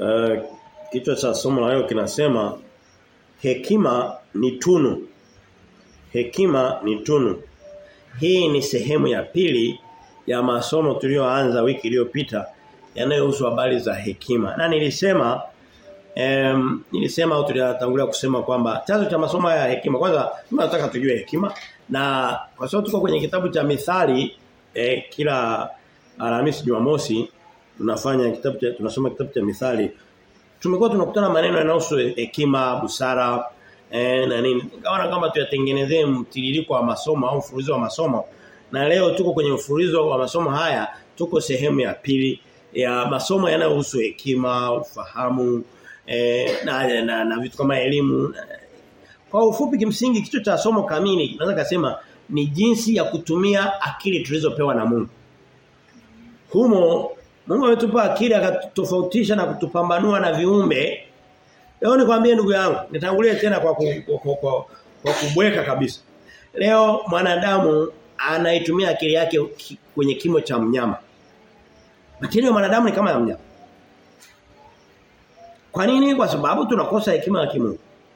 Uh, kichwa cha somo la leo kinasema hekima ni tunu. Hekima ni tunu. Hii ni sehemu ya pili ya masomo tuliyoanza wiki iliyopita yanayohusu habari za hekima. Na nilisema em nilisema au tulitangulia kusema kwamba chanzo cha masomo ya hekima kwanza tunataka tujue hekima na kwa sababu tuko kwenye kitabu cha Mithali eh, kila Alhamisi Jumamosi tunafanya kitabu cha tunasoma kitabu cha Mithali tumekuwa tunakutana maneno yanayohusu hekima, busara eh, na nini. Kaona kama tuyatengenezee mtiririko wa masomo au mfululizo wa masomo. Na leo tuko kwenye mfululizo wa masomo haya, tuko sehemu ya pili ya masomo yanayohusu hekima, ufahamu eh, na, na, na vitu kama elimu. Kwa ufupi kimsingi kichwa cha somo kamili naweza kusema ni jinsi ya kutumia akili tulizopewa na Mungu. Humo Mungu ametupa akili akatofautisha na kutupambanua na viumbe. Leo nikwambie ndugu yangu, nitangulie tena kwa ku, kwa, kwa, kwa, kwa kubweka kabisa. Leo mwanadamu anaitumia akili yake kwenye kimo cha mnyama. Akili ya mwanadamu ni kama ya mnyama. Kwa nini? Kwa sababu tunakosa hekima ya kimungu.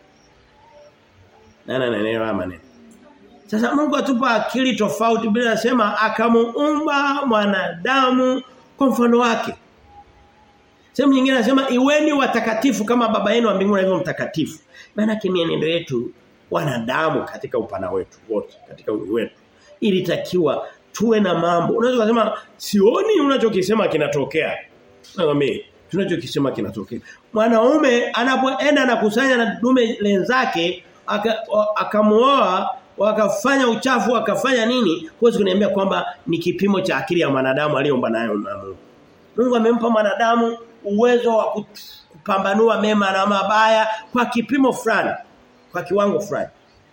Na na na maneno. Sasa Mungu atupa akili tofauti bila nasema akamuumba mwanadamu kwa mfano wake. Sehemu nyingine anasema iweni watakatifu kama baba yenu wa mbinguni alivyo mtakatifu. Maana mienendo yetu wanadamu katika upana wetu wote katika ulimwengu wetu ilitakiwa tuwe na mambo. Unaweza kusema sioni unachokisema kinatokea. Nakwambia tunachokisema kinatokea. Mwanaume anapoenda na kusanya na dume lenzake akamuoa wakafanya uchafu wakafanya nini huwezi kuniambia kwamba ni kipimo cha akili ya mwanadamu aliyoomba nayo na Mungu Mungu amempa mwanadamu uwezo wa kupambanua mema na mabaya kwa kipimo fulani kwa kiwango fulani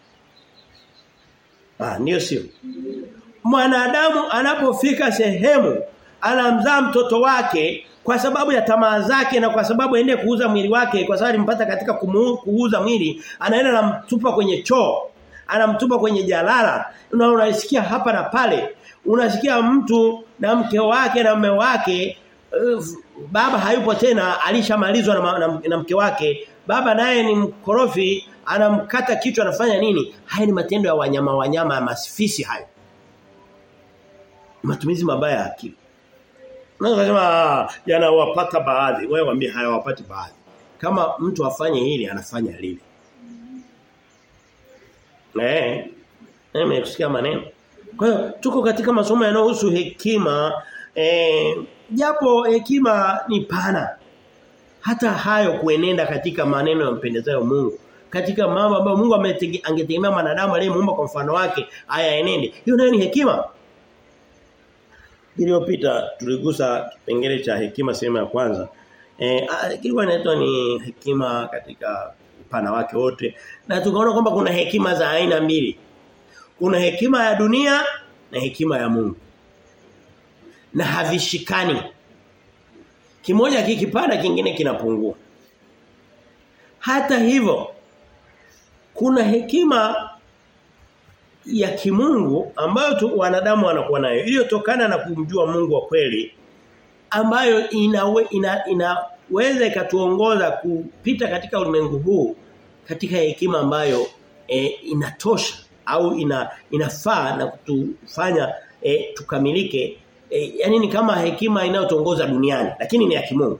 ah ndio sio mwanadamu anapofika sehemu anamzaa mtoto wake kwa sababu ya tamaa zake na kwa sababu aende kuuza mwili wake kwa sababu alimpata katika kumu, kuuza mwili anaenda na mtupa kwenye choo anamtupa kwenye jalala na unasikia hapa na pale unasikia mtu na mke wake na mume wake uh, baba hayupo tena alishamalizwa na, na, na mke wake baba naye ni mkorofi anamkata kichwa anafanya nini haya ni matendo ya wanyama wanyama ya masifisi hayo matumizi mabaya ya akili unaweza kusema yanawapata baadhi wewe waambie hayawapati baadhi kama mtu afanye hili anafanya lile Eh. Mimi kusikia maneno. Kwa hiyo tuko katika masomo yanayohusu hekima eh japo hekima ni pana. Hata hayo kuenenda katika maneno yampendezayo Mungu. Katika mambo ambayo Mungu angetegemea mwanadamu aliyemuumba kwa mfano wake haya enende. Hiyo nayo ni hekima. Iliyopita tuligusa kipengele cha hekima sehemu ya kwanza. Eh kilikuwa inaitwa ni hekima katika upana wake wote na tukaona kwamba kuna hekima za aina mbili. Kuna hekima ya dunia na hekima ya Mungu. Na havishikani. Kimoja kikipanda kingine kinapungua. Hata hivyo kuna hekima ya kimungu ambayo tu wanadamu wanakuwa nayo iliyotokana na kumjua Mungu wa kweli ambayo inawe, ina, inaweza ikatuongoza kupita katika ulimwengu huu katika hekima ambayo e, inatosha au ina inafaa na kutufanya e, tukamilike e, yani ni kama hekima inayotongoza duniani lakini ni ya kimungu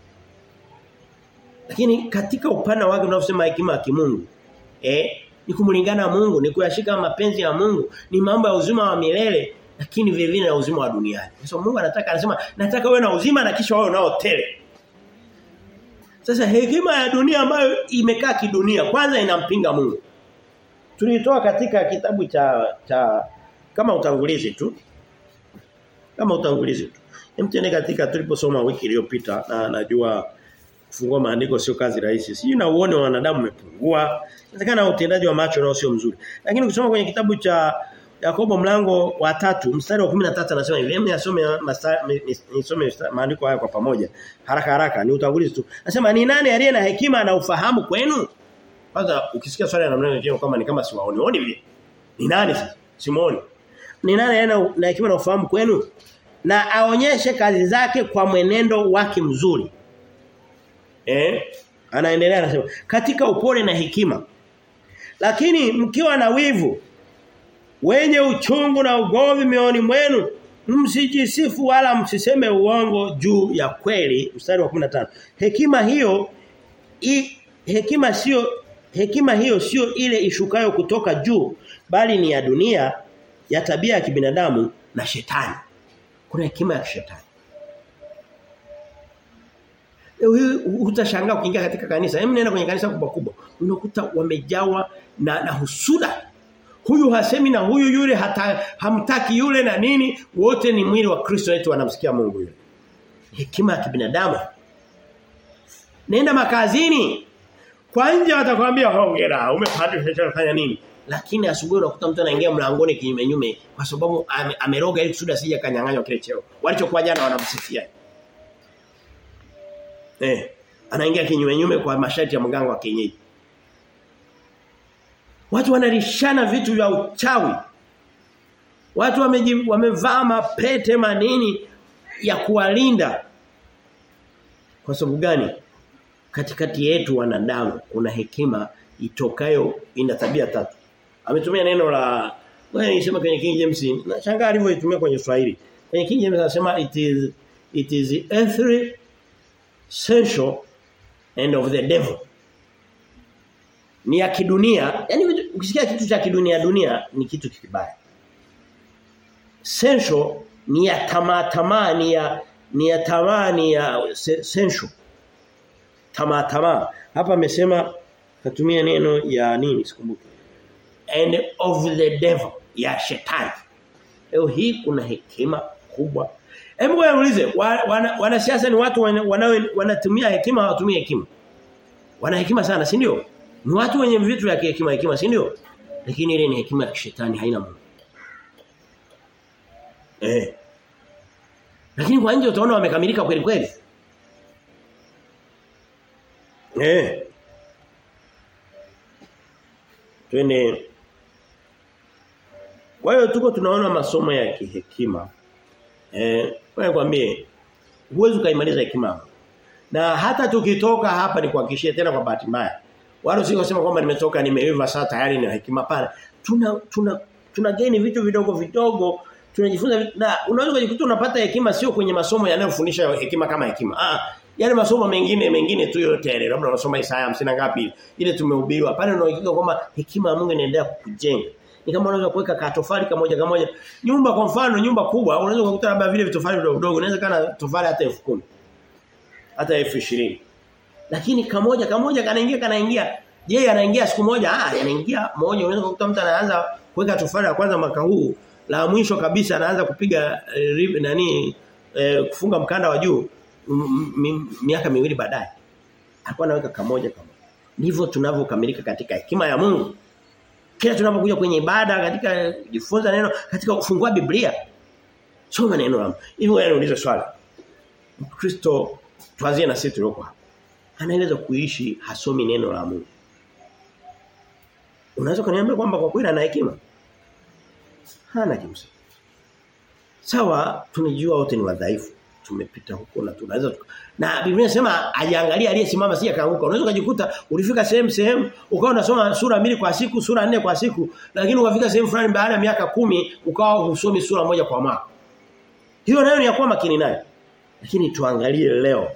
lakini katika upana wake unaosema hekima ya kimungu eh ni kumlingana Mungu ni kuyashika mapenzi ya Mungu ni mambo ya uzima wa milele lakini vile vile na uzima wa duniani kwa so, Mungu anataka anasema nataka wewe na uzima na kisha wewe unao tele sasa hekima ya dunia ambayo imekaa kidunia kwanza inampinga Mungu. Tulitoa katika kitabu cha cha kama utangulizi tu. Kama utangulizi tu. Mtende katika tuliposoma wiki iliyopita na najua kufungua maandiko sio kazi rahisi. Sijui na uone wa wanadamu umepungua. Inawezekana utendaji wa macho nao sio mzuri. Lakini ukisoma kwenye kitabu cha Yakobo mlango wa tatu mstari wa 13 anasema hivi. Hebu nisome nisome maandiko haya kwa pamoja. Haraka haraka ni utangulizi tu. Anasema ni nani aliye na hekima na ufahamu kwenu? Kwanza ukisikia swali la namna hiyo kama ni kama siwaoni. Oni vile. Ni nani sasa? Simuoni. Ni nani aliye na hekima na ufahamu kwenu? Na aonyeshe kazi zake kwa mwenendo wake mzuri. Eh? Anaendelea anasema katika upole na hekima. Lakini mkiwa na wivu wenye uchungu na ugomvi mioyoni mwenu msijisifu wala msiseme uongo juu ya kweli mstari wa 15 hekima hiyo i, hekima sio hekima hiyo sio ile ishukayo kutoka juu bali ni ya dunia ya tabia ya kibinadamu na shetani kuna hekima ya shetani Leo utashangaa ukiingia katika kanisa. Hebu nenda kwenye kanisa kubwa kubwa. Unakuta wamejawa na, na husuda. Huyu hasemi na huyu yule hata hamtaki yule na nini, wote ni mwili wa Kristo wetu wanamsikia Mungu yule. Hekima ya kibinadamu. Nenda makazini. Kwa nje watakwambia hongera, umepata fanya nini? Lakini asubuhi unakuta mtu anaingia mlangoni kinyume nyume kwa sababu ame, ameroga ili kusudi asije kanyang'anywa kile cheo. Walichokuwa jana wanamsifia. Eh, anaingia kinyume nyume kwa masharti ya mganga wa kienyeji. Watu wanarishana vitu vya uchawi. Watu wameji, wamevaa mapete manini ya kuwalinda. Kwa sababu gani? Katikati yetu wanadamu kuna hekima itokayo ina tabia tatu. Ametumia neno la wewe nisema kwenye King James na shangaa alivyoitumia kwenye Kiswahili. Kwenye King James anasema it is it is earthly sensual and of the devil. Ni ya kidunia, yani ukisikia kitu cha kidunia dunia ni kitu kibaya. Sensual ni ya tamaa tamaa ni ya ni ya tamaa ni ya sensual. Tamaa tamaa. Hapa amesema katumia neno ya nini sikumbuki. And of the devil ya shetani. Leo hii kuna hekima kubwa Hebu ngoja niulize, wanasiasa wana ni watu wanao wanatumia hekima hawatumii hekima? Wana hekima sana, si ndio? Ni watu wenye vitu vya hekima hekima, si ndio? Lakini ile ni hekima ya shetani haina Mungu. Eh. Lakini kwa nje utaona wamekamilika kweli kweli. Eh. Twende Kwa hiyo tuko tunaona masomo ya kihekima. Eh, wewe kwambie huwezi kaimaliza hekima. Na hata tukitoka hapa ni kuhakikishia tena kwa bahati mbaya. Wale sio kusema kwamba nimetoka nimeiva sasa tayari ni hekima pana. Tuna tuna tuna gain vitu vidogo vidogo tunajifunza vitu, na unaweza kujikuta unapata hekima sio kwenye masomo yanayofundisha hekima kama hekima. Ah, yale masomo mengine mengine tu yote yale labda unasoma Isaya 50 ngapi ile tumehubiriwa pale unaohakika kwamba hekima ya Mungu inaendelea kukujenga ni kama unaweza kuweka katofali kamoja kamoja nyumba kwa mfano nyumba kubwa unaweza kukuta labda vile vitofali vidogo vidogo unaweza kana tofali hata 10,000 hata 20,000 lakini kamoja kamoja kanaingia kanaingia je anaingia siku moja ah anaingia moja unaweza kukuta mtu anaanza kuweka tofali ya kwanza mwaka huu la mwisho kabisa anaanza kupiga eh, nani eh, kufunga mkanda wa juu miaka miwili baadaye alikuwa anaweka kamoja kamoja ndivyo tunavyokamilika katika hekima ya Mungu kila tunapokuja kwenye ibada katika kujifunza neno katika kufungua Biblia soma neno la Mungu hivi wewe unauliza swali Kristo tuanzie na sisi tulioko hapa anaeleza kuishi hasomi neno la Mungu unaweza kuniambia kwamba kwa kweli ana hekima hana kimsingi sawa tunajua wote ni wadhaifu tumepita huko na tunaweza na Biblia inasema ajiangalia aliyesimama si akaanguka unaweza kujikuta ulifika sehemu sehemu ukawa unasoma sura mbili kwa siku sura nne kwa siku lakini ukafika sehemu fulani baada ya miaka kumi ukawa husomi sura moja kwa mwaka hiyo nayo ni ya kuwa makini nayo lakini tuangalie leo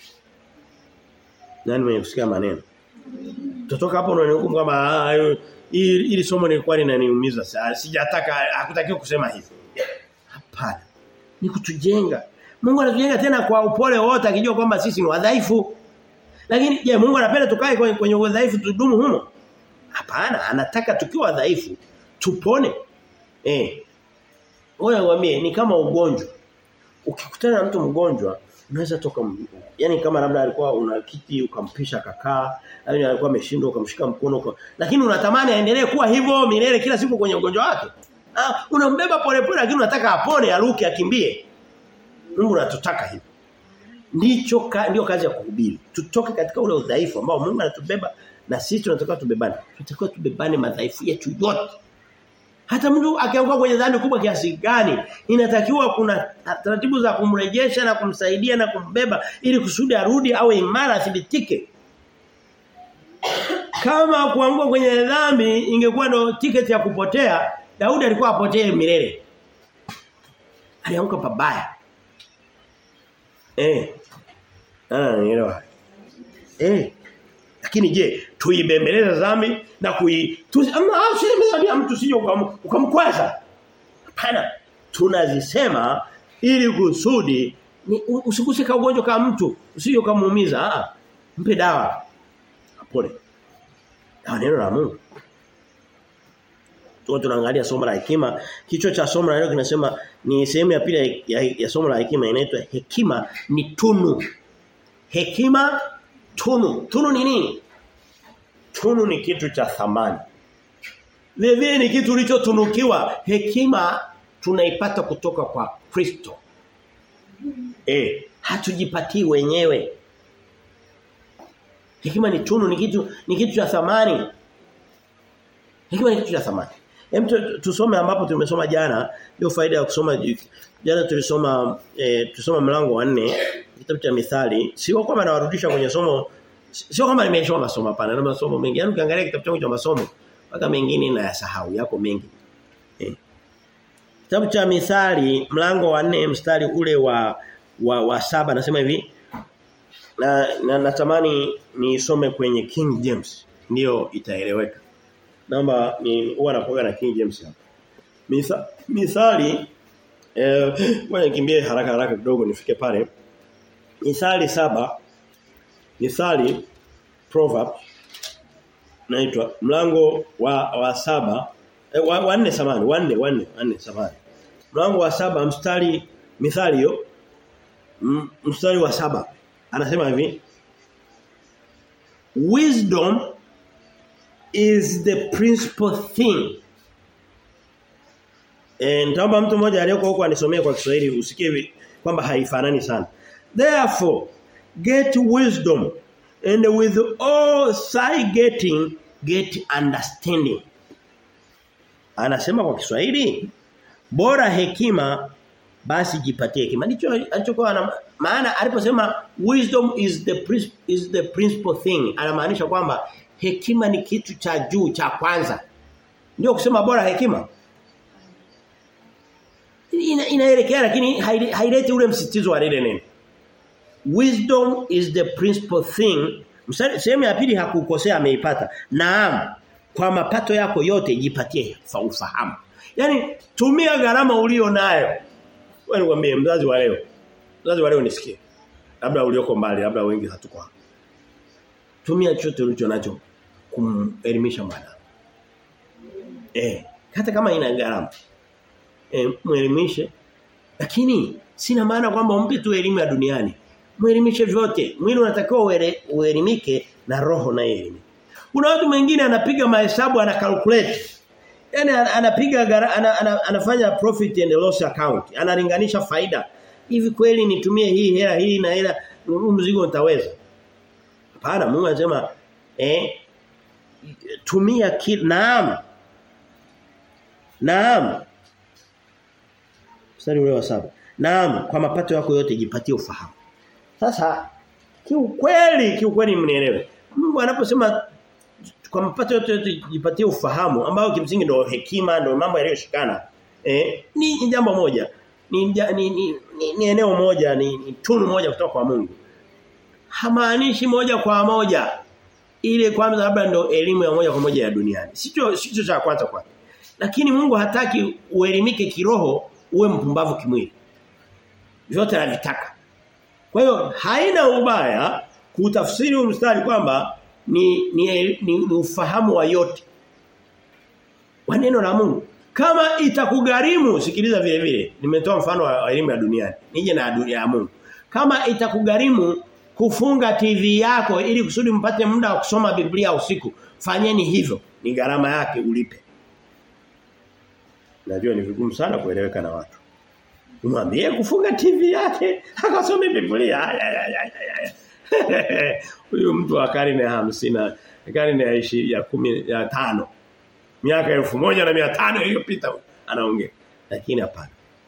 nani mwenye kusikia maneno tutoka hapo unanihukumu kama ili somo lilikuwa linaniumiza sijataka hakutakiwa kusema hivi hapana ni kutujenga Mungu anatujenga tena kwa upole wote akijua kwamba sisi ni wadhaifu. Lakini je, Mungu anapenda tukae kwenye, kwenye udhaifu tudumu humo? Hapana, anataka tukiwa wadhaifu tupone. Eh. Wewe ngwambie ni kama ugonjwa. Ukikutana na mtu mgonjwa, unaweza toka yani kama labda alikuwa una kiti ukampisha kakaa, au alikuwa ameshindwa ukamshika mkono uka, lakini unatamani aendelee kuwa hivyo milele kila siku kwenye ugonjwa wake. Ah, unambeba polepole lakini unataka apone, aruke, akimbie. Mungu anatutaka hivyo. Ndicho ka, ndio kazi ya kuhubiri. Tutoke katika ule udhaifu ambao Mungu anatubeba na sisi tunatakiwa tubebane. Tunatakiwa tubebane madhaifu yetu yote. Hata mtu akianguka kwenye dhambi kubwa kiasi gani, inatakiwa kuna taratibu za kumrejesha na kumsaidia na kumbeba ili kusudi arudi awe imara athibitike. Kama kuanguka kwenye dhambi ingekuwa ndo tiketi ya kupotea, Daudi alikuwa apotee milele. Alianguka pabaya. Eh. Ah, nielewa. Eh. Lakini je, tuibembeleza dhambi na kui ama usibembeleza mtu sije ukamkwaza. Hapana. Tunazisema ili kusudi usiguse ka ugonjwa kama mtu, usije ukamuumiza. Ah. Mpe dawa. Pole. Na neno la Mungu. Tuko tunaangalia somo la hekima. Kichwa cha somo la leo kinasema ni sehemu ya pili ya, ya, ya somo la hekima inaitwa hekima ni tunu. Hekima tunu. Tunu ni nini? Tunu ni kitu cha thamani. Vile ni kitu ulichotunukiwa. Hekima tunaipata kutoka kwa Kristo. Eh, hatujipatii wenyewe. Hekima ni tunu ni kitu ni kitu cha thamani. Hekima ni kitu cha thamani. Hem tusome ambapo tumesoma jana, hiyo faida ya kusoma jana tulisoma e, tulisoma mlango wa 4 kitabu cha Mithali. Sio kwamba nawarudisha kwenye somo sio kama nimesoma masomo hapana, na masomo mengi. Yaani ukiangalia kitabu changu cha masomo mpaka mengine na yasahau yako mengi. Eh. Kitabu cha Mithali mlango wa 4 mstari ule wa wa, wa saba nasema hivi na, na natamani nisome kwenye King James ndio itaeleweka. Naomba ni huwa napoga na King James hapa. Misa, mithali eh ngoja nikimbie haraka haraka kidogo nifike pale. Mithali saba Mithali proverb naitwa mlango wa wa saba eh, wa, wa nne samani wa nne wa nne wa nne samani. Mlango wa saba mstari mithali hiyo mstari wa saba anasema hivi Wisdom is the principal thing. Eh nitaomba mtu mmoja aliyeko huko anisomee kwa Kiswahili usikie kwamba haifanani sana. Therefore get wisdom and with all thy getting get understanding. Anasema kwa Kiswahili bora hekima basi jipatie hekima. Ndicho alichokuwa maana aliposema wisdom is the is the principal thing anamaanisha kwamba hekima ni kitu cha juu cha kwanza. Ndio kusema bora hekima. Ina, inaelekea lakini haileti ule msitizo wa lile neno. Wisdom is the principal thing. Sehemu ya pili hakukosea ameipata. Naam, kwa mapato yako yote jipatie ufahamu. Yaani tumia gharama ulio nayo. Wewe nikwambie mzazi wa leo. Mzazi wa leo nisikie. Labda ulioko mbali, labda wengi hatuko hapa. Tumia chochote ulicho nacho kumelimisha mwana. Eh, hata kama ina gharama. Eh, muelimishe. Lakini sina maana kwamba umpe tu elimu ya duniani. Muelimishe vyote. Mwili unatakiwa uelimike na roho na elimu. Kuna watu wengine anapiga mahesabu ana calculate. Yaani anapiga ana, ana, anafanya profit and loss account. Analinganisha faida. Hivi kweli nitumie hii hela hii na hela mzigo nitaweza? Hapana, Mungu anasema eh tumia kila naam. Naam. Mstari ule wa saba. Naam, kwa mapato yako yote jipatie ufahamu. Sasa kiukweli kiukweli mnielewe. Mungu anaposema kwa mapato yote, yote jipatie ufahamu ambao kimsingi ndio hekima ndio mambo yaliyoshikana. Eh, ni, ni jambo moja. Ni, ni, ni, ni, ni eneo moja, ni, ni tunu moja kutoka kwa Mungu. Hamaanishi moja kwa moja ile kwanza labda ndio elimu ya moja kwa moja ya duniani. Sicho sicho cha kwanza kwa. Lakini Mungu hataki uelimike kiroho uwe mpumbavu kimwili. Vyote anavitaka. Kwa hiyo haina ubaya kutafsiri huu mstari kwamba ni ni, ni ni ufahamu wa yote. Wa neno la Mungu. Kama itakugharimu sikiliza vile vile. Nimetoa mfano wa elimu ya duniani. Nije na dunia ya Mungu. Kama itakugharimu kufunga TV yako ili kusudi mpate muda wa kusoma Biblia usiku, fanyeni hivyo. Ni gharama yake ulipe. Najua ni vigumu sana kueleweka na watu. Umwambie kufunga TV yake akasome Biblia. Huyu mtu wa karne ya 50 karne ya 20 ya 10 ya 5 miaka elfu moja na mia tano iliyopita anaongea. Lakini hapana.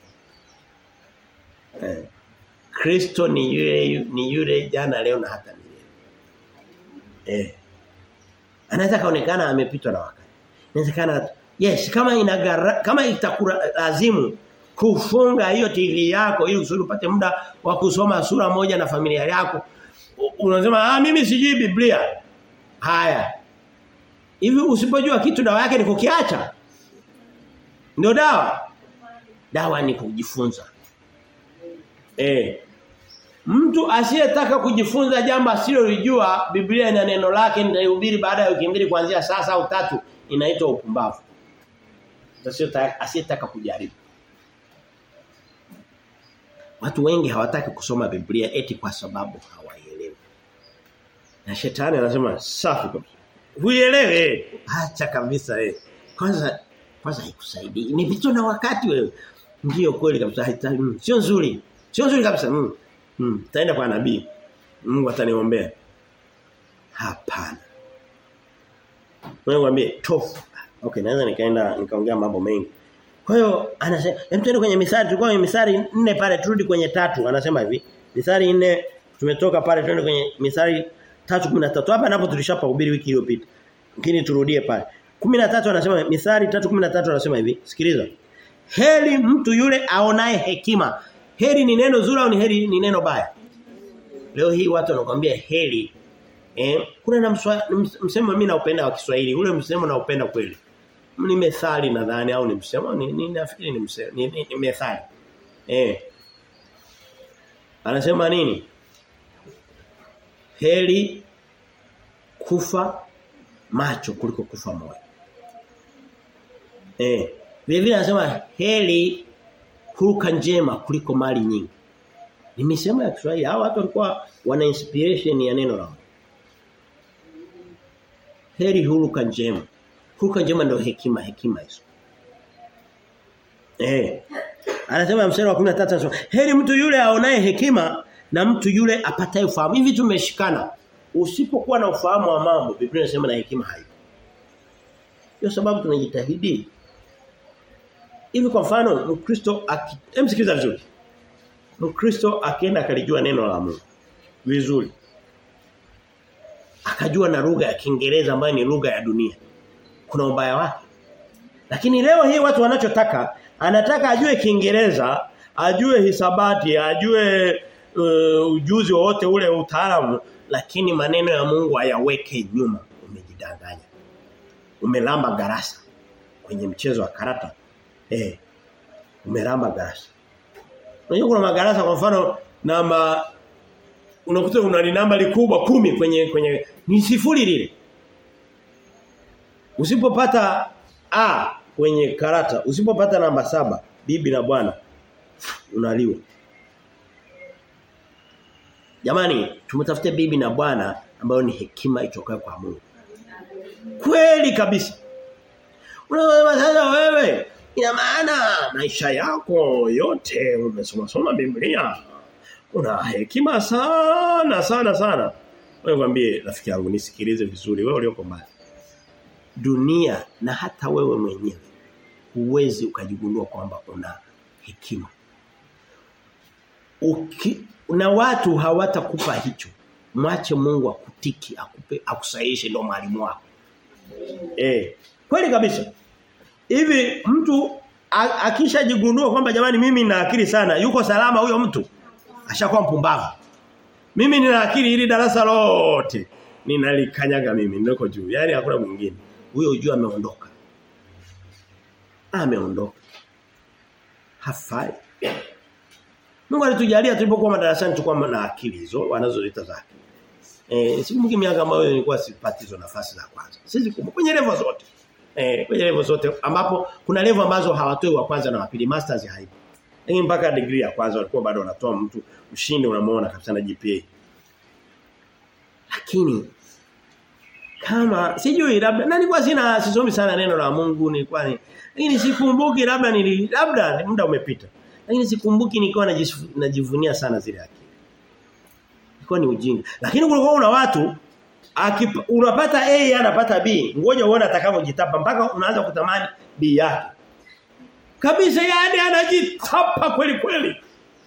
Eh. Kristo ni yule ni yule jana leo na hata milele. Eh. Anaweza kaonekana amepitwa na wakati. Inawezekana yes kama inagara, kama itakulazimu kufunga hiyo TV yako ili usudi upate muda wa kusoma sura moja na familia yako. Unasema ah mimi sijui Biblia. Haya. Hivi usipojua kitu dawa yake ni kukiacha. Ndio dawa. Dawa ni kujifunza. Eh. Mtu asiyetaka kujifunza jambo asilolijua Biblia ina neno lake nitaihubiri baada ya wiki mbili kuanzia sasa au tatu inaitwa upumbavu. Asiyetaka kujaribu. Watu wengi hawataki kusoma Biblia eti kwa sababu hawaielewi. Na shetani anasema safi kabisa. Huielewe. Acha kabisa eh. Kwanza kwanza haikusaidii. Ni vitu na wakati wewe. Ndio kweli kabisa haitaki. Mm, sio nzuri. Sio nzuri kabisa. Mm. Mm. Taenda kwa nabii. Mungu ataniombea. Hapana. Wewe mwambie tofu. Okay, naweza nikaenda nikaongea mambo mengi. Kwa hiyo anasema hem tuende kwenye misari tulikuwa kwenye misari nne pale turudi kwenye tatu anasema hivi. Misari nne tumetoka pale tuende kwenye misari 3:13 hapa napo tulishapahubiri wiki iliyopita. Lakini turudie pale. 13 anasema misari 3:13 anasema hivi. Sikiliza. Heri mtu yule aonaye hekima. Heri ni neno zuri au ni heri ni neno baya? Leo hii watu wanakuambia heri. Eh, kuna na msemo mimi naupenda wa Kiswahili. Ule msemo naupenda kweli. Ni methali nadhani au ni msemo ni, ni nafikiri ni msemo ni, ni, ni methali. Eh. Anasema nini? Heri kufa macho kuliko kufa moyo. Eh. Vile vile anasema heri huruka njema kuliko mali nyingi. Ni misemo ya Kiswahili. Hao watu walikuwa wana inspiration ya neno lao. Heri huruka njema. Huruka njema ndio hekima hekima hizo. Eh. Anasema mstari wa 13 anasema heri mtu yule aonaye hekima na mtu yule apataye ufahamu. Hivi tumeshikana. Usipokuwa na ufahamu wa mambo, Biblia inasema na hekima haipo. Ndio sababu tunajitahidi. Hivi kwa mfano Mkristo emsikiliza vizuri. Mkristo akienda akalijua neno la Mungu vizuri. Akajua na lugha ya Kiingereza ambayo ni lugha ya dunia. Kuna ubaya wake. Lakini leo hii watu wanachotaka anataka ajue Kiingereza, ajue hisabati, ajue uh, ujuzi wote ule utaalamu lakini maneno ya Mungu ayaweke nyuma. Umejidanganya. Umelamba garasa kwenye mchezo wa karata. Eh. Umelamba garasa. Unajua kuna magarasa kwa mfano namba unakuta una namba likubwa kumi kwenye kwenye ni sifuri lile. Usipopata A kwenye karata, usipopata namba saba bibi na bwana unaliwa. Jamani, tumtafute bibi na bwana ambayo ni hekima itokayo kwa Mungu. Kweli kabisa. Unasema sasa wewe ina maana maisha yako yote umesoma soma Biblia. Una hekima sana sana sana. Wewe mwambie rafiki yangu nisikilize vizuri wewe ulioko mbali. Dunia na hata wewe mwenyewe huwezi ukajigundua kwamba una hekima. Uki, na watu hawatakupa hicho. Mwache Mungu akutiki, akupe, akusaidie ndio mwalimu wako. Eh, kweli kabisa. Hivi mtu akishajigundua kwamba jamani mimi nina akili sana, yuko salama huyo mtu. Ashakuwa mpumbavu. Mimi nina akili ili darasa lote ninalikanyaga mimi niko juu. Yaani hakuna mwingine. Huyo ujue ameondoka. Ameondoka. Hafai. Mungu alitujalia tulipokuwa madarasani tulikuwa na akili hizo wanazoita za akili. Eh sikumbuki miaka ambayo nilikuwa sipati hizo nafasi za kwanza. Sisi kwenye level zote. Eh kwenye level zote ambapo kuna level ambazo hawatoi wa kwanza na wa pili masters haipo. Lakini mpaka degree ya kwanza walikuwa bado wanatoa mtu mshindi unamuona kabisa na GPA. Lakini kama sijui labda na nilikuwa sina sisomi sana neno la Mungu nilikuwa ni lakini sikumbuki labda nili labda muda umepita. Lakini sikumbuki nilikuwa najivunia sana zile akili. Ilikuwa ni ujinga. Lakini kulikuwa una watu Akipa, unapata A yeye anapata B. Ngoja uone atakavyojitapa mpaka unaanza kutamani B yake. Kabisa yani anajitapa kweli kweli.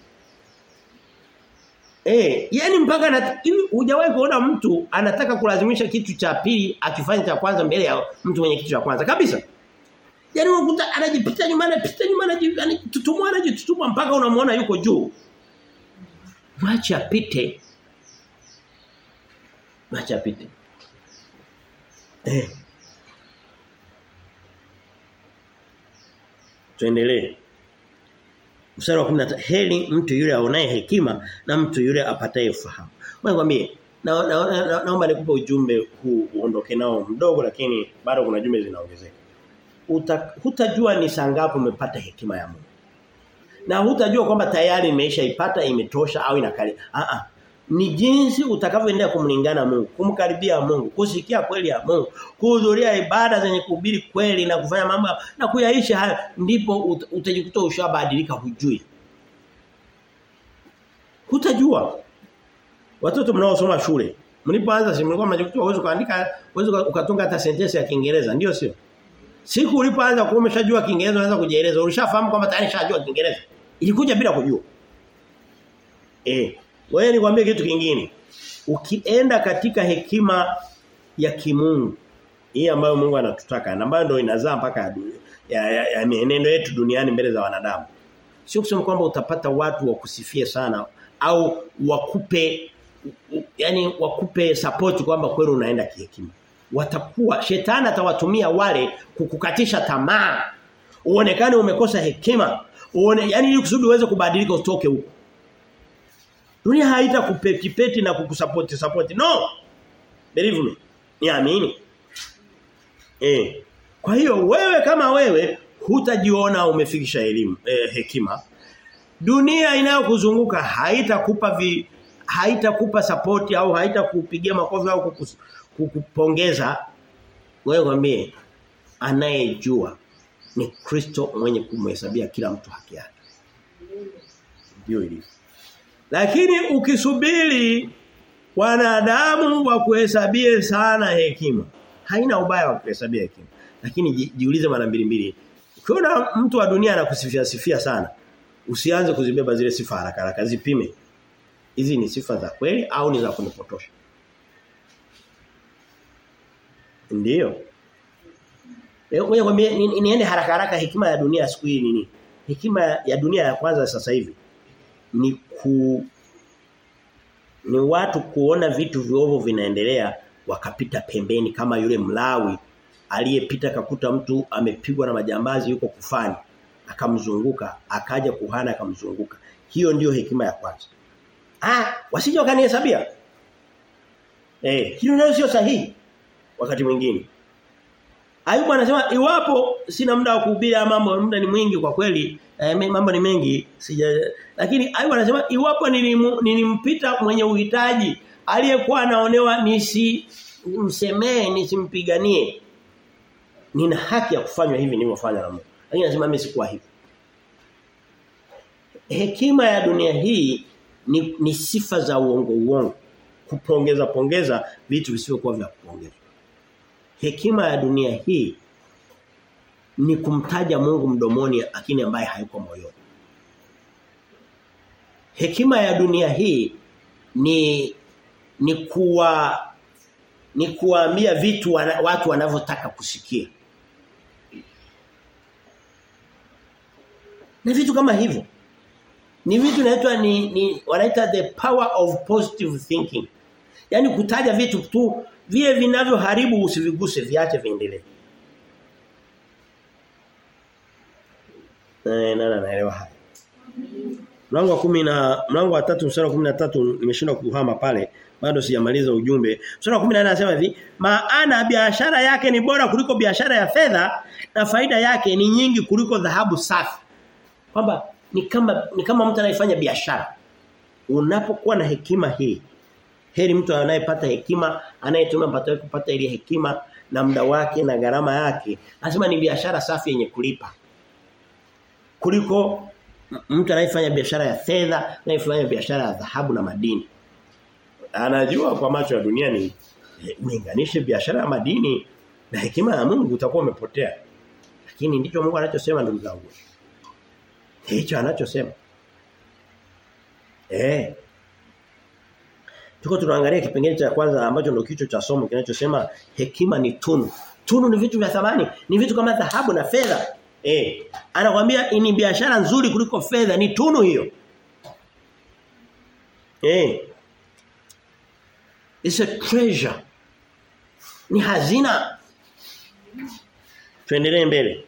Eh, yani mpaka na hivi hujawahi kuona mtu anataka kulazimisha kitu cha pili akifanya cha kwanza mbele ya mtu mwenye kitu cha kwanza kabisa. Yaani unakuta anajipita nyuma anapita nyuma anajitutumua anajitutumua mpaka unamuona yuko juu. Mwache apite. Mwache apite. Eh. Tuendelee. Mstari wa 13 heri mtu yule aonaye hekima na mtu yule apataye ufahamu. Mwambie na, na, na, na, naomba nikupe ujumbe huu uondoke nao mdogo lakini bado kuna jumbe zinaongezeka. Uta, hutajua ni saa ngapi umepata hekima ya Mungu. Na hutajua kwamba tayari imeishaipata imetosha au inakali. Ah ah. Ni jinsi utakavyoendelea kumlingana Mungu, kumkaribia Mungu, kusikia kweli ya Mungu, kuhudhuria ibada zenye kuhubiri kweli na kufanya mambo na kuyaishi hayo ndipo ut, utajikuta ushabadilika hujui. Hutajua. Watoto mnaosoma shule, mlipoanza si mlikuwa mnajikuta uwezo kuandika, uwezo ukatunga hata sentensi ya Kiingereza, ndio sio? Siku ulipoanza kuwa umeshajua Kiingereza unaanza kujieleza, ulishafahamu kwamba tayari shajua Kiingereza. Ilikuja bila kujua. Eh, wewe nikwambie kitu kingine. Ukienda katika hekima ya kimungu, hii ambayo Mungu anatutaka, na ambayo ndio inazaa mpaka ya, ya, ya mienendo yetu duniani mbele za wanadamu. Sio kusema kwamba utapata watu wa kusifia sana au wakupe yani wakupe support kwamba kweli unaenda kihekima watakuwa shetani atawatumia wale kukukatisha tamaa uonekane umekosa hekima uone yani ili kusudi uweze kubadilika utoke huko dunia haita kupetipeti na kukusupport support no believe me niamini eh kwa hiyo wewe kama wewe hutajiona umefikisha elimu eh, hekima dunia inayokuzunguka haitakupa vi haitakupa support au haitakupigia makofi au kukus, kukupongeza wewe kwambie anayejua ni Kristo mwenye kumhesabia kila mtu haki yake ndio ilivyo lakini ukisubiri wanadamu wa kuhesabie sana hekima haina ubaya wa kuhesabia hekima lakini jiulize mara mbili mbili ukiona mtu wa dunia anakusifia sifia sana usianze kuzibeba zile sifa haraka haraka zipime hizi ni sifa za kweli au ni za kunipotosha Ndiyo. Ngoja kwambie ni, niende haraka haraka hekima ya dunia siku hii nini? Hekima ya dunia ya kwanza sasa hivi ni ku ni watu kuona vitu viovu vinaendelea wakapita pembeni kama yule mlawi aliyepita kakuta mtu amepigwa na majambazi yuko kufani akamzunguka akaja kuhana akamzunguka hiyo ndiyo hekima ya kwanza ah wasije wakanihesabia eh hiyo nayo sio sahihi wakati mwingine Ayubu anasema iwapo sina muda wa kuhubiri mambo muda ni mwingi kwa kweli eh, mambo ni mengi sija lakini Ayubu anasema iwapo nilimu, nilimpita mwenye uhitaji aliyekuwa anaonewa nisi msemee nisimpiganie nina haki ya kufanywa hivi nilivyofanya na Mungu lakini anasema mimi sikuwa hivi hekima ya dunia hii ni, ni sifa za uongo uongo kupongeza pongeza vitu visivyokuwa vya kupongeza hekima ya dunia hii ni kumtaja Mungu mdomoni lakini ambaye hayuko moyoni. Hekima ya dunia hii ni ni kuwa ni kuambia vitu wana, watu wanavyotaka kusikia. Ni vitu kama hivyo. Ni vitu inaitwa ni, ni wanaita the power of positive thinking. Yaani kutaja vitu tu vile vinavyoharibu usiviguse viache viendelee. Eh nana naelewa haya. Mlango wa 10 na mlango wa 3 mstari wa 13 nimeshindwa kuhama pale bado sijamaliza ujumbe. Mstari wa 14 anasema hivi, maana biashara yake ni bora kuliko biashara ya fedha na faida yake ni nyingi kuliko dhahabu safi. Kwamba ni kama ni kama mtu anayefanya biashara. Unapokuwa na hekima hii heri mtu anayepata hekima anayetumia mpato wake kupata ile hekima na muda wake na gharama yake anasema ni biashara safi yenye kulipa kuliko mtu anayefanya biashara ya fedha anayefanya biashara ya dhahabu na madini anajua kwa macho ya dunia ni ulinganishe biashara ya madini na hekima ya Mungu utakuwa umepotea. Lakini ndicho Mungu anachosema ndugu zangu. Hicho anachosema. Eh. Tuko tunaangalia kipengele cha kwanza ambacho ndio kichwa cha somo kinachosema hekima ni tunu. Tunu ni vitu vya thamani, ni vitu kama dhahabu na fedha. Eh. Anakuambia ni biashara nzuri kuliko fedha, ni tunu hiyo. Eh. It's a treasure. Ni hazina. Tuendelee mbele.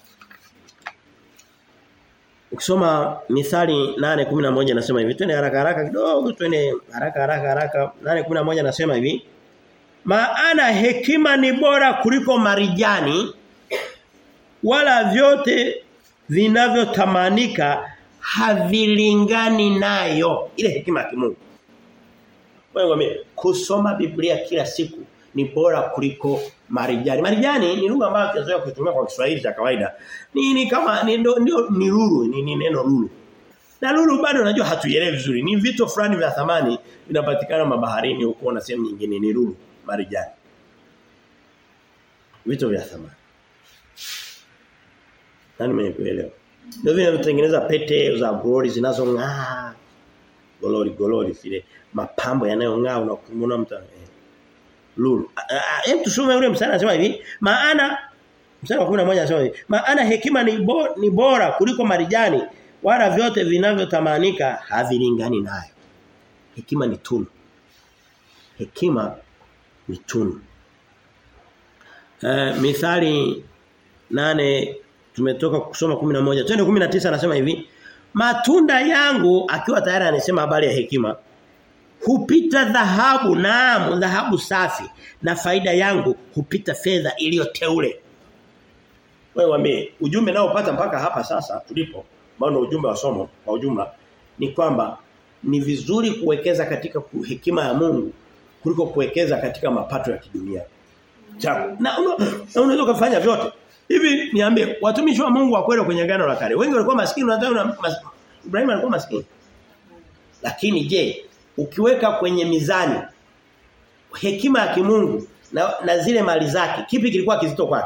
Ukisoma Mithali 8:11 nasema hivi. Twende haraka haraka kidogo, twende haraka haraka haraka. 8:11 nasema hivi. Maana hekima ni bora kuliko marijani wala vyote vinavyotamanika havilingani nayo. Ile hekima ya kimungu. Wewe kusoma Biblia kila siku ni bora kuliko marijani. Marijani ni lugha ambayo tunazoea kuitumia kwa Kiswahili cha kawaida. Ni, ni kama ni ndio ni lulu, ni, ni neno lulu. Na lulu bado unajua hatuielewi vizuri. Ni vitu fulani vya thamani vinapatikana mabaharini huko na sehemu nyingine ni lulu, marijani. Vitu vya thamani. Nani mwenye kuelewa? Ndio vile vinatengeneza pete za glory zinazong'aa. Glory glory vile mapambo yanayong'aa unakumwona mtu lulu. Hem tusome ule mstari anasema hivi, maana mstari wa 11 anasema hivi, maana hekima ni, bo, ni bora kuliko marijani wala vyote vinavyotamanika havilingani nayo. Hekima ni tunu. Hekima ni tunu. Uh, mithali nane tumetoka kusoma 11. Twende 19 anasema hivi, matunda yangu akiwa tayari anasema habari ya hekima hupita dhahabu naam dhahabu safi na faida yangu hupita fedha iliyoteule wewe wambie ujumbe nao upata mpaka hapa sasa tulipo maana ujumbe wa somo kwa ujumla ni kwamba ni vizuri kuwekeza katika hekima ya Mungu kuliko kuwekeza katika mapato ya kidunia chako na unaweza una kufanya vyote hivi niambie watumishi wa Mungu wa kweli kwenye agano la kale wengi walikuwa maskini unadhani Ibrahim alikuwa maskini lakini je ukiweka kwenye mizani hekima ya kimungu na, na zile mali zake kipi kilikuwa kizito kwake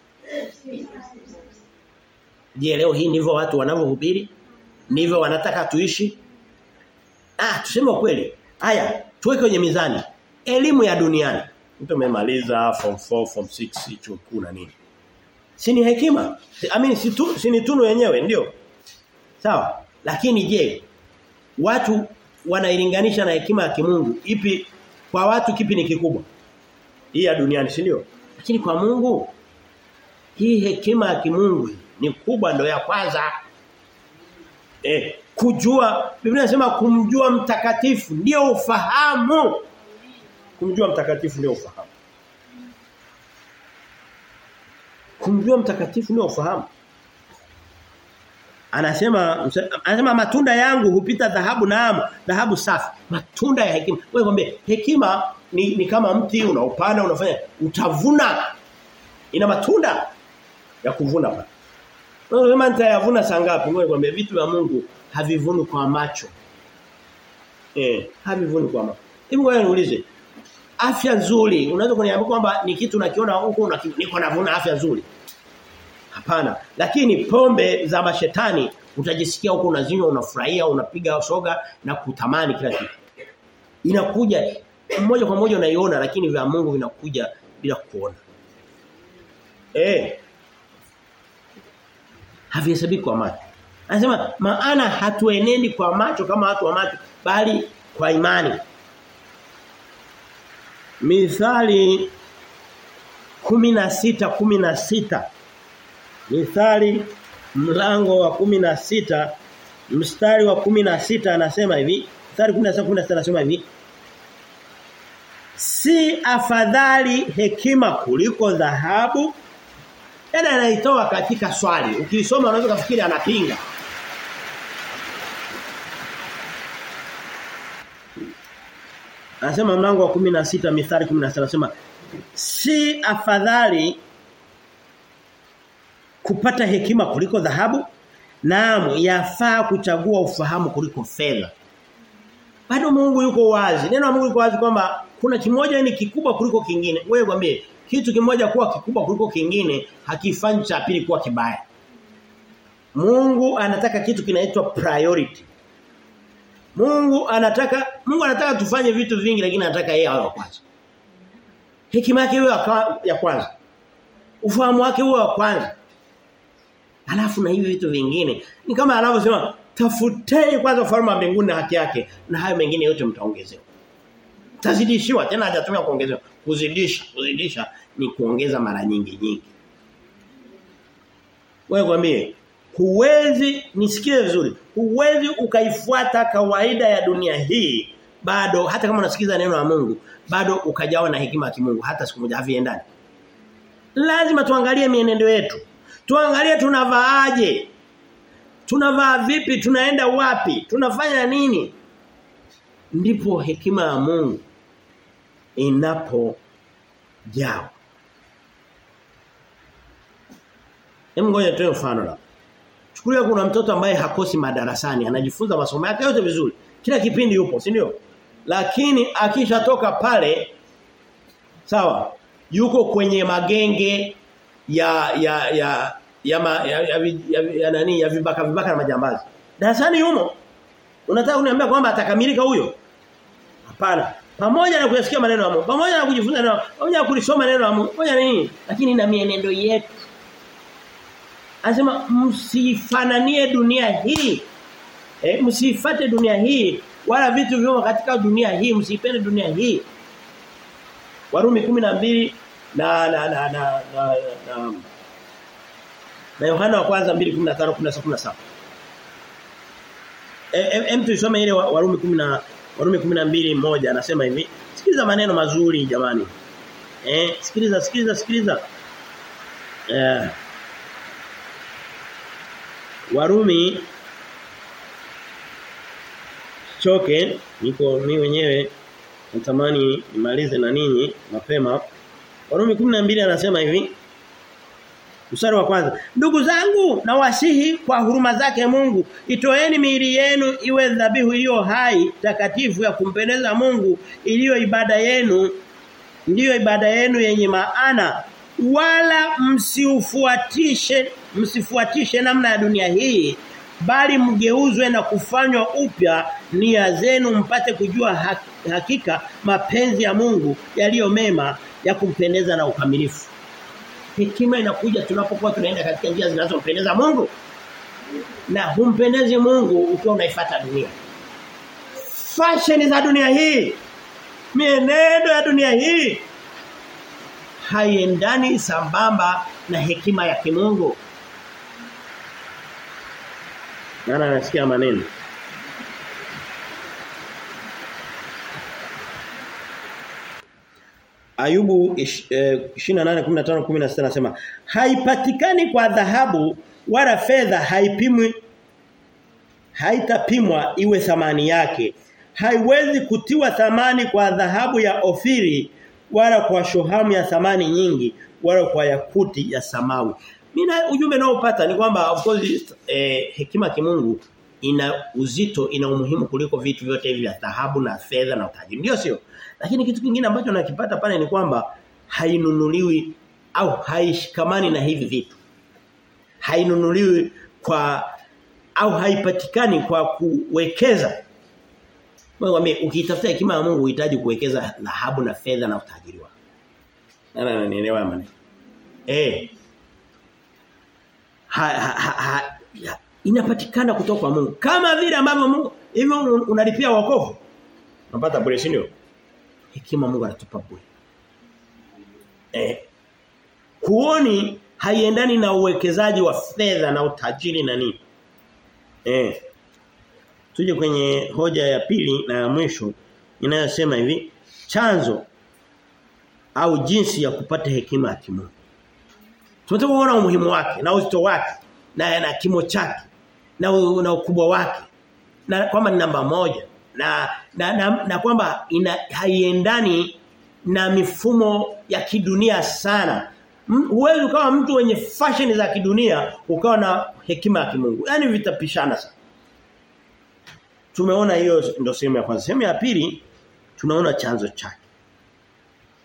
Je leo hii ndivyo watu wanavyohubiri ndivyo wanataka tuishi ah tuseme kweli haya tuweke kwenye mizani elimu ya duniani mtu amemaliza form 4 form 6 chuo kikuu na nini si ni hekima I mean si, tu, si ni tunu yenyewe ndio sawa lakini je watu wanailinganisha na hekima ya kimungu ipi kwa watu kipi ni kikubwa hii ya duniani si ndio lakini kwa Mungu hii hekima ya kimungu ni kubwa ndio ya kwanza eh kujua Biblia inasema kumjua mtakatifu ndio ufahamu kumjua mtakatifu ndio ufahamu kumjua mtakatifu ndio ufahamu Anasema anasema matunda yangu hupita dhahabu naamu, dhahabu safi. Matunda ya hekima. Wewe kwambie hekima ni, ni kama mti unaupanda unafanya utavuna. Ina matunda ya kuvuna pale. Wewe kama nitayavuna saa ngapi? Wewe kwambie vitu vya Mungu havivuni kwa macho. Eh, havivuni kwa macho. Hebu ngoja niulize. Afya nzuri, unaweza kuniambia kwamba ni kitu nakiona huko niko navuna afya nzuri. Hapana. Lakini pombe za mashetani utajisikia huko unazinywa unafurahia unapiga soga na kutamani kila kitu. Inakuja mmoja kwa moja unaiona lakini vya Mungu vinakuja bila kuona. Eh. Havihesabiki kwa macho. Anasema maana hatuenendi kwa macho kama watu wa macho bali kwa imani. Mithali 16 16 Mithali mlango wa kumi na sita mstari wa kumi na sita anasema hivi mstari 16 16 anasema hivi Si afadhali hekima kuliko dhahabu Tena anaitoa katika swali ukisoma unaweza kufikiri anapinga Anasema mlango wa 16 mithali 16 anasema si afadhali kupata hekima kuliko dhahabu naam yafaa kuchagua ufahamu kuliko fedha bado Mungu yuko wazi neno la Mungu liko wazi kwamba kuna kimoja ni kikubwa kuliko kingine. Wewe mwambie kitu kimoja kuwa kikubwa kuliko kingine hakifanyi cha pili kuwa kibaya. Mungu anataka kitu kinaitwa priority. Mungu anataka Mungu anataka tufanye vitu vingi lakini anataka yeye awe wa kwanza. Hekima yake iwe ya kwanza. Ufahamu wake uwe wa kwanza. Alafu na hivi vitu vingine ni kama anavyosema tafuteni kwanza ufalme wa mbinguni na haki yake na hayo mengine yote mtaongezewa. Tazidishiwa tena hajatumia kuongezewa. Kuzidisha, kuzidisha ni kuongeza mara nyingi nyingi. Wewe kwambie huwezi nisikie vizuri. Huwezi ukaifuata kawaida ya dunia hii bado hata kama unasikiza neno la Mungu bado ukajawa na hekima ya kimungu hata siku moja haviendani. Lazima tuangalie mienendo yetu. Tuangalie tunavaaje. Tunavaa vipi? Tunaenda wapi? Tunafanya nini? Ndipo hekima ya Mungu inapo jao. Hebu ngoja tuwe mfano la. Chukulia kuna mtoto ambaye hakosi madarasani, anajifunza masomo yake yote vizuri. Kila kipindi yupo, si ndio? Lakini akishatoka pale sawa, yuko kwenye magenge ya ya ya ya, ma, ya, ya, ya, ya nani ya vibaka vibaka na majambazi. Darasani yumo. Unataka kuniambia kwamba atakamilika huyo? Hapana. Pamoja na kuyasikia maneno ya Mungu, pamoja na kujifunza neno, pamoja na kulisoma neno la Mungu, pamoja na nini? Lakini na mienendo yetu. Anasema msifananie dunia hii. Eh, msifate dunia hii wala vitu vyomo katika dunia hii, msipende dunia hii. Warumi 12 na na na na na, na na Yohana wa kwanza 2:15 16 17. Eh em tuisome ile Warumi 10 Warumi 12:1 anasema hivi. Sikiliza maneno mazuri jamani. Eh sikiliza sikiliza sikiliza. Eh Warumi choke niko mimi wenyewe natamani nimalize na ninyi mapema. Warumi 12 anasema hivi. Mstari wa kwanza. Ndugu zangu na wasihi kwa huruma zake Mungu, itoeni miili yenu iwe dhabihu iliyo hai, takatifu ya kumpendeza Mungu, iliyo ibada yenu, ndiyo ibada yenu yenye maana. Wala msiufuatishe, msifuatishe namna ya dunia hii, bali mgeuzwe na kufanywa upya nia zenu mpate kujua hakika mapenzi ya Mungu yaliyo mema ya kumpendeza na ukamilifu. Hekima inakuja tunapokuwa tunaenda katika njia zinazompendeza Mungu. Na humpendezi Mungu ukiwa unaifuata dunia. Fashion za dunia hii. Mienendo ya dunia hii haiendani sambamba na hekima ya kimungu. Nana anasikia maneno. Ayubu 28:15-16 nasema haipatikani kwa dhahabu wala fedha haipimwi haitapimwa iwe thamani yake haiwezi kutiwa thamani kwa dhahabu ya ofiri wala kwa shohamu ya thamani nyingi wala kwa yakuti ya samawi mimi ujumbe naopata ni kwamba of course eh, hekima kimungu ina uzito ina umuhimu kuliko vitu vyote hivi vya dhahabu na fedha na utajiri ndio sio lakini kitu kingine ambacho nakipata pale ni kwamba hainunuliwi au haishikamani na hivi vitu. Hainunuliwi kwa au haipatikani kwa kuwekeza. Mwambie ukitafuta hekima ya Mungu unahitaji kuwekeza dhahabu na fedha na utajiri wako. Nani ananielewa maana? Eh. Ha, ha, ha, ha, inapatikana kutoka kwa Mungu. Kama vile ambavyo Mungu hivyo unalipia wokovu. Unapata bure si ndio? hekima Mungu anatupa bure. Eh. Kuoni haiendani na uwekezaji wa fedha na utajiri na nini. Eh. Tuje kwenye hoja ya pili na ya mwisho inayosema hivi, chanzo au jinsi ya kupata hekima ya kimungu. Tunataka kuona umuhimu wake na uzito wake na na kimo chake na, na ukubwa wake na kwamba ni namba moja na na, na, na kwamba ina haiendani na mifumo ya kidunia sana. Huwezi ukawa mtu wenye fashion za kidunia ukawa na hekima ya kimungu. Yaani vitapishana sana. Tumeona hiyo ndio sehemu ya kwanza. Sehemu ya pili tunaona chanzo chake.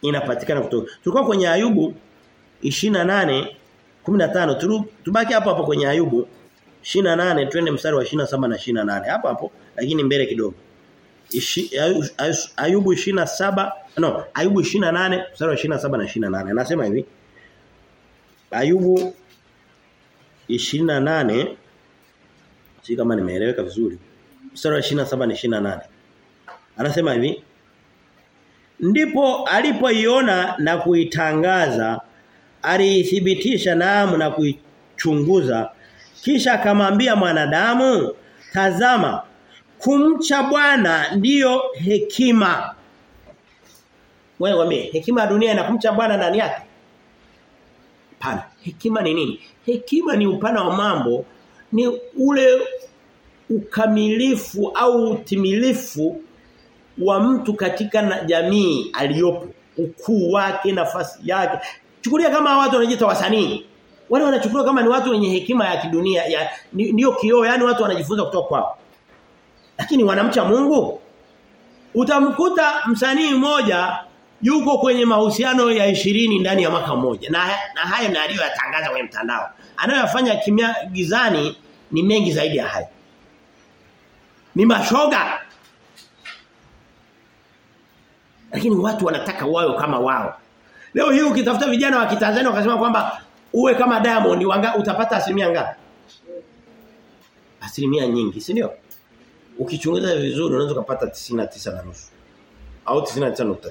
inapatikana kutoka. Tulikuwa kwenye Ayubu 28 15 turu, tubaki hapo hapo kwenye Ayubu 28 twende mstari wa 27 na 28 hapo hapo lakini mbele kidogo. Ishi, Ayubu 27 no Ayubu 28 mstari wa 27 na 28 anasema hivi Ayubu 28 si kama nimeeleweka vizuri mstari wa 27 na 28 anasema hivi ndipo alipoiona na kuitangaza aliithibitisha naamu na kuichunguza kisha akamwambia mwanadamu tazama kumcha Bwana ndiyo hekima wewe wame hekima ya dunia na kumcha Bwana ndani yake pana hekima ni nini hekima ni upana wa mambo ni ule ukamilifu au utimilifu wa mtu katika na jamii aliyopo ukuu wake nafasi yake chukulia kama watu wanajiita wasanii wale wanachukuliwa kama ni watu wenye hekima ya kidunia ya ndio kioo yani watu wanajifunza kutoka kwao lakini wanamcha Mungu utamkuta msanii mmoja yuko kwenye mahusiano ya ishirini ndani ya mwaka mmoja na, na hayo na aliyoyatangaza kwenye mtandao anayoyafanya kimya gizani ni mengi zaidi ya hayo ni mashoga lakini watu wanataka wao kama wao leo hii ukitafuta vijana wa Kitanzania wakasema kwamba uwe kama Diamond wanga, utapata asilimia ngapi asilimia nyingi si ndio ukichunguza vizuri unaweza kupata 99 na nusu au 99.9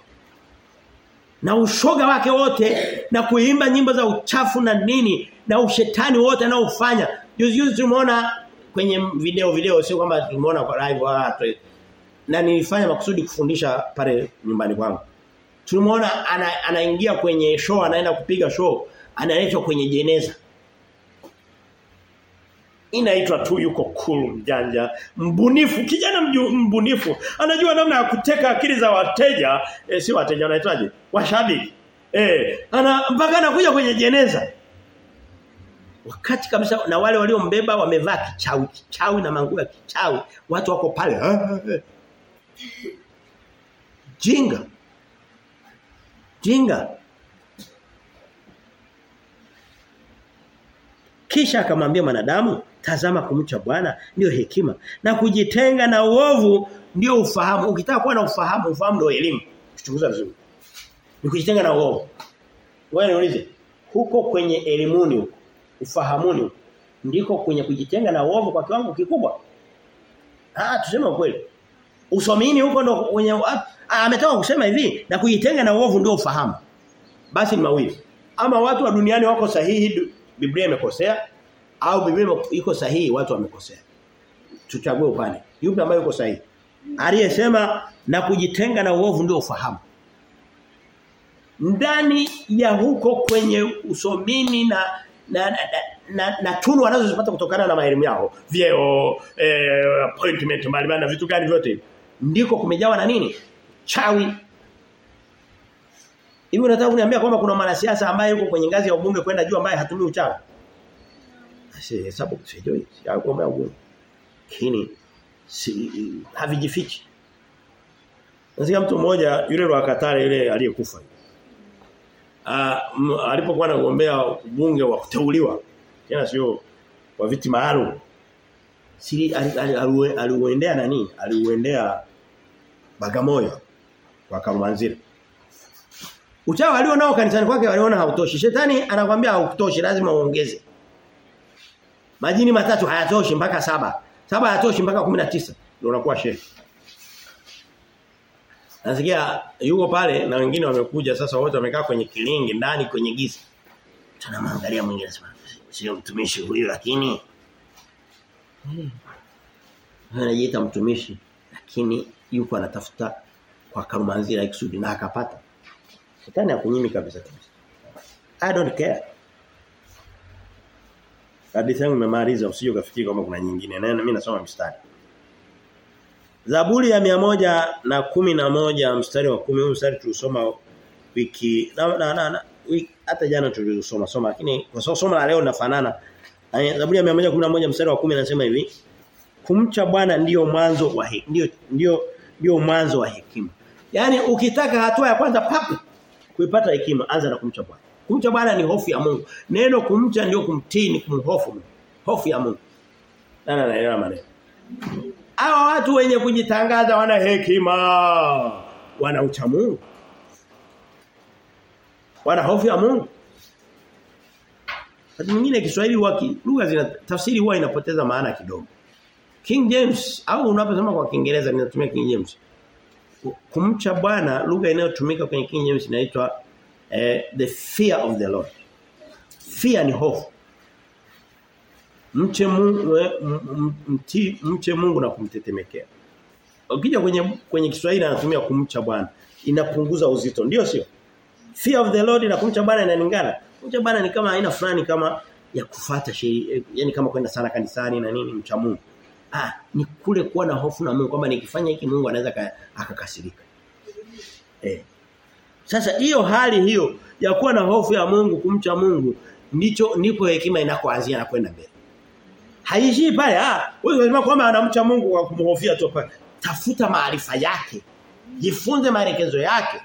na ushoga wake wote na kuimba nyimbo za uchafu na nini na ushetani wote anaofanya juzi juzi tumeona kwenye video video sio kwamba tumeona kwa live watu na nilifanya makusudi kufundisha pale nyumbani kwangu tulimuona ana, anaingia kwenye show anaenda kupiga show analetwa kwenye jeneza inaitwa tu yuko cool mjanja mbunifu kijana mju, mbunifu anajua namna ya kuteka akili za wateja e, si wateja wanaitwaje washabiki eh ana mpaka anakuja kwenye jeneza wakati kabisa na wale waliombeba wamevaa kichawi kichawi na manguo ya kichawi watu wako pale jinga jinga kisha akamwambia mwanadamu tazama kumcha Bwana ndio hekima na kujitenga na uovu ndio ufahamu ukitaka kuwa na ufahamu ufahamu ndio elimu kuchunguza vizuri ni kujitenga na uovu wewe niulize huko kwenye elimuni huko ufahamuni huko ndiko kwenye kujitenga na uovu kwa kiwango kikubwa ah tuseme ukweli usomini huko ndo kwenye ametoka kusema hivi na kujitenga na uovu ndio ufahamu basi ni mawili ama watu wa duniani wako sahihi Biblia imekosea au Biblia iko sahihi watu wamekosea. Tuchague upande. Yupi ambaye yuko sahihi? Aliyesema na kujitenga na uovu ndio ufahamu. Ndani ya huko kwenye usomini na na, na, na, na tunu wanazozipata kutokana na maelimu yao, vyeo, eh, appointment mbalimbali na vitu gani vyote ndiko kumejawa na nini? Chawi. Hivi unataka kuniambia kwamba kuna mwanasiasa ambaye yuko kwenye ngazi ya ubunge kwenda juu ambaye hatumii uchawi? Si hesabu sijui, sijagombea ubunge. Lakini si havijifichi. Nasikia mtu mmoja yule wa Katare yule aliyekufa. Ah alipokuwa anagombea ubunge wa kuteuliwa tena sio wa viti maalum. Siri aliuendea nani? Aliuendea Bagamoyo kwa Karumanzira. Uchawi alio nao kanisani kwake waliona hautoshi. Shetani anakuambia hautoshi lazima uongeze. Majini matatu hayatoshi mpaka saba. Saba hayatoshi mpaka 19 ndio unakuwa shehe. Nasikia yuko pale na wengine wamekuja sasa wote wamekaa kwenye kilingi ndani kwenye giza. Tunamwangalia mwingine sema sio mtumishi huyu lakini hmm. anajiita mtumishi lakini yuko anatafuta kwa Karumanzira ikusudi na akapata. Shetani hakunyimi kabisa kabisa. I don't care. Hadithi yangu nimemaliza usije ukafikiri kama kuna nyingine. Na mimi nasoma mstari. Zaburi ya mia moja na kumi na moja mstari wa kumi mstari tulisoma wiki na, na, na, na wiki, hata jana tulisoma soma lakini kwa sababu somo la leo linafanana. Zaburi ya 111 mstari wa 10 anasema hivi kumcha Bwana ndiyo mwanzo wa ndio ndio ndio mwanzo wa hekima Yaani ukitaka hatua ya kwanza papu kuipata hekima anza na kumcha Bwana. Kumcha Bwana ni hofu ya Mungu. Neno kumcha ndio kumtii ni kumhofu Mungu. Hofu ya Mungu. Nana naelewa maneno. Hawa watu wenye kujitangaza wana hekima. Wana ucha Mungu. Wana hofu ya Mungu. Wakati mwingine Kiswahili waki lugha zina tafsiri huwa inapoteza maana kidogo. King James au unaposema kwa Kiingereza ninatumia King James. Kumcha Bwana lugha inayotumika kwenye King James inaitwa eh, the fear of the Lord. Fear ni hofu. Mche Mungu mti, mche Mungu na kumtetemekea. Ukija kwenye kwenye Kiswahili anatumia kumcha Bwana. Inapunguza uzito, ndio sio? Fear of the Lord na kumcha Bwana inalingana. Kumcha Bwana ni kama aina fulani kama ya kufuata sheria, yani kama kwenda sana kanisani na nini mcha Mungu. Ah, ni kule kuwa na hofu na Mungu kwamba nikifanya hiki Mungu anaweza akakasirika. Eh. Sasa hiyo hali hiyo ya kuwa na hofu ya Mungu, kumcha Mungu ndicho ndipo hekima inakoanzia na kwenda mbele. Haishii pale ah, wewe unasema kwamba anamcha Mungu kwa kumhofia tu pale. Tafuta maarifa yake. Jifunze maelekezo yake.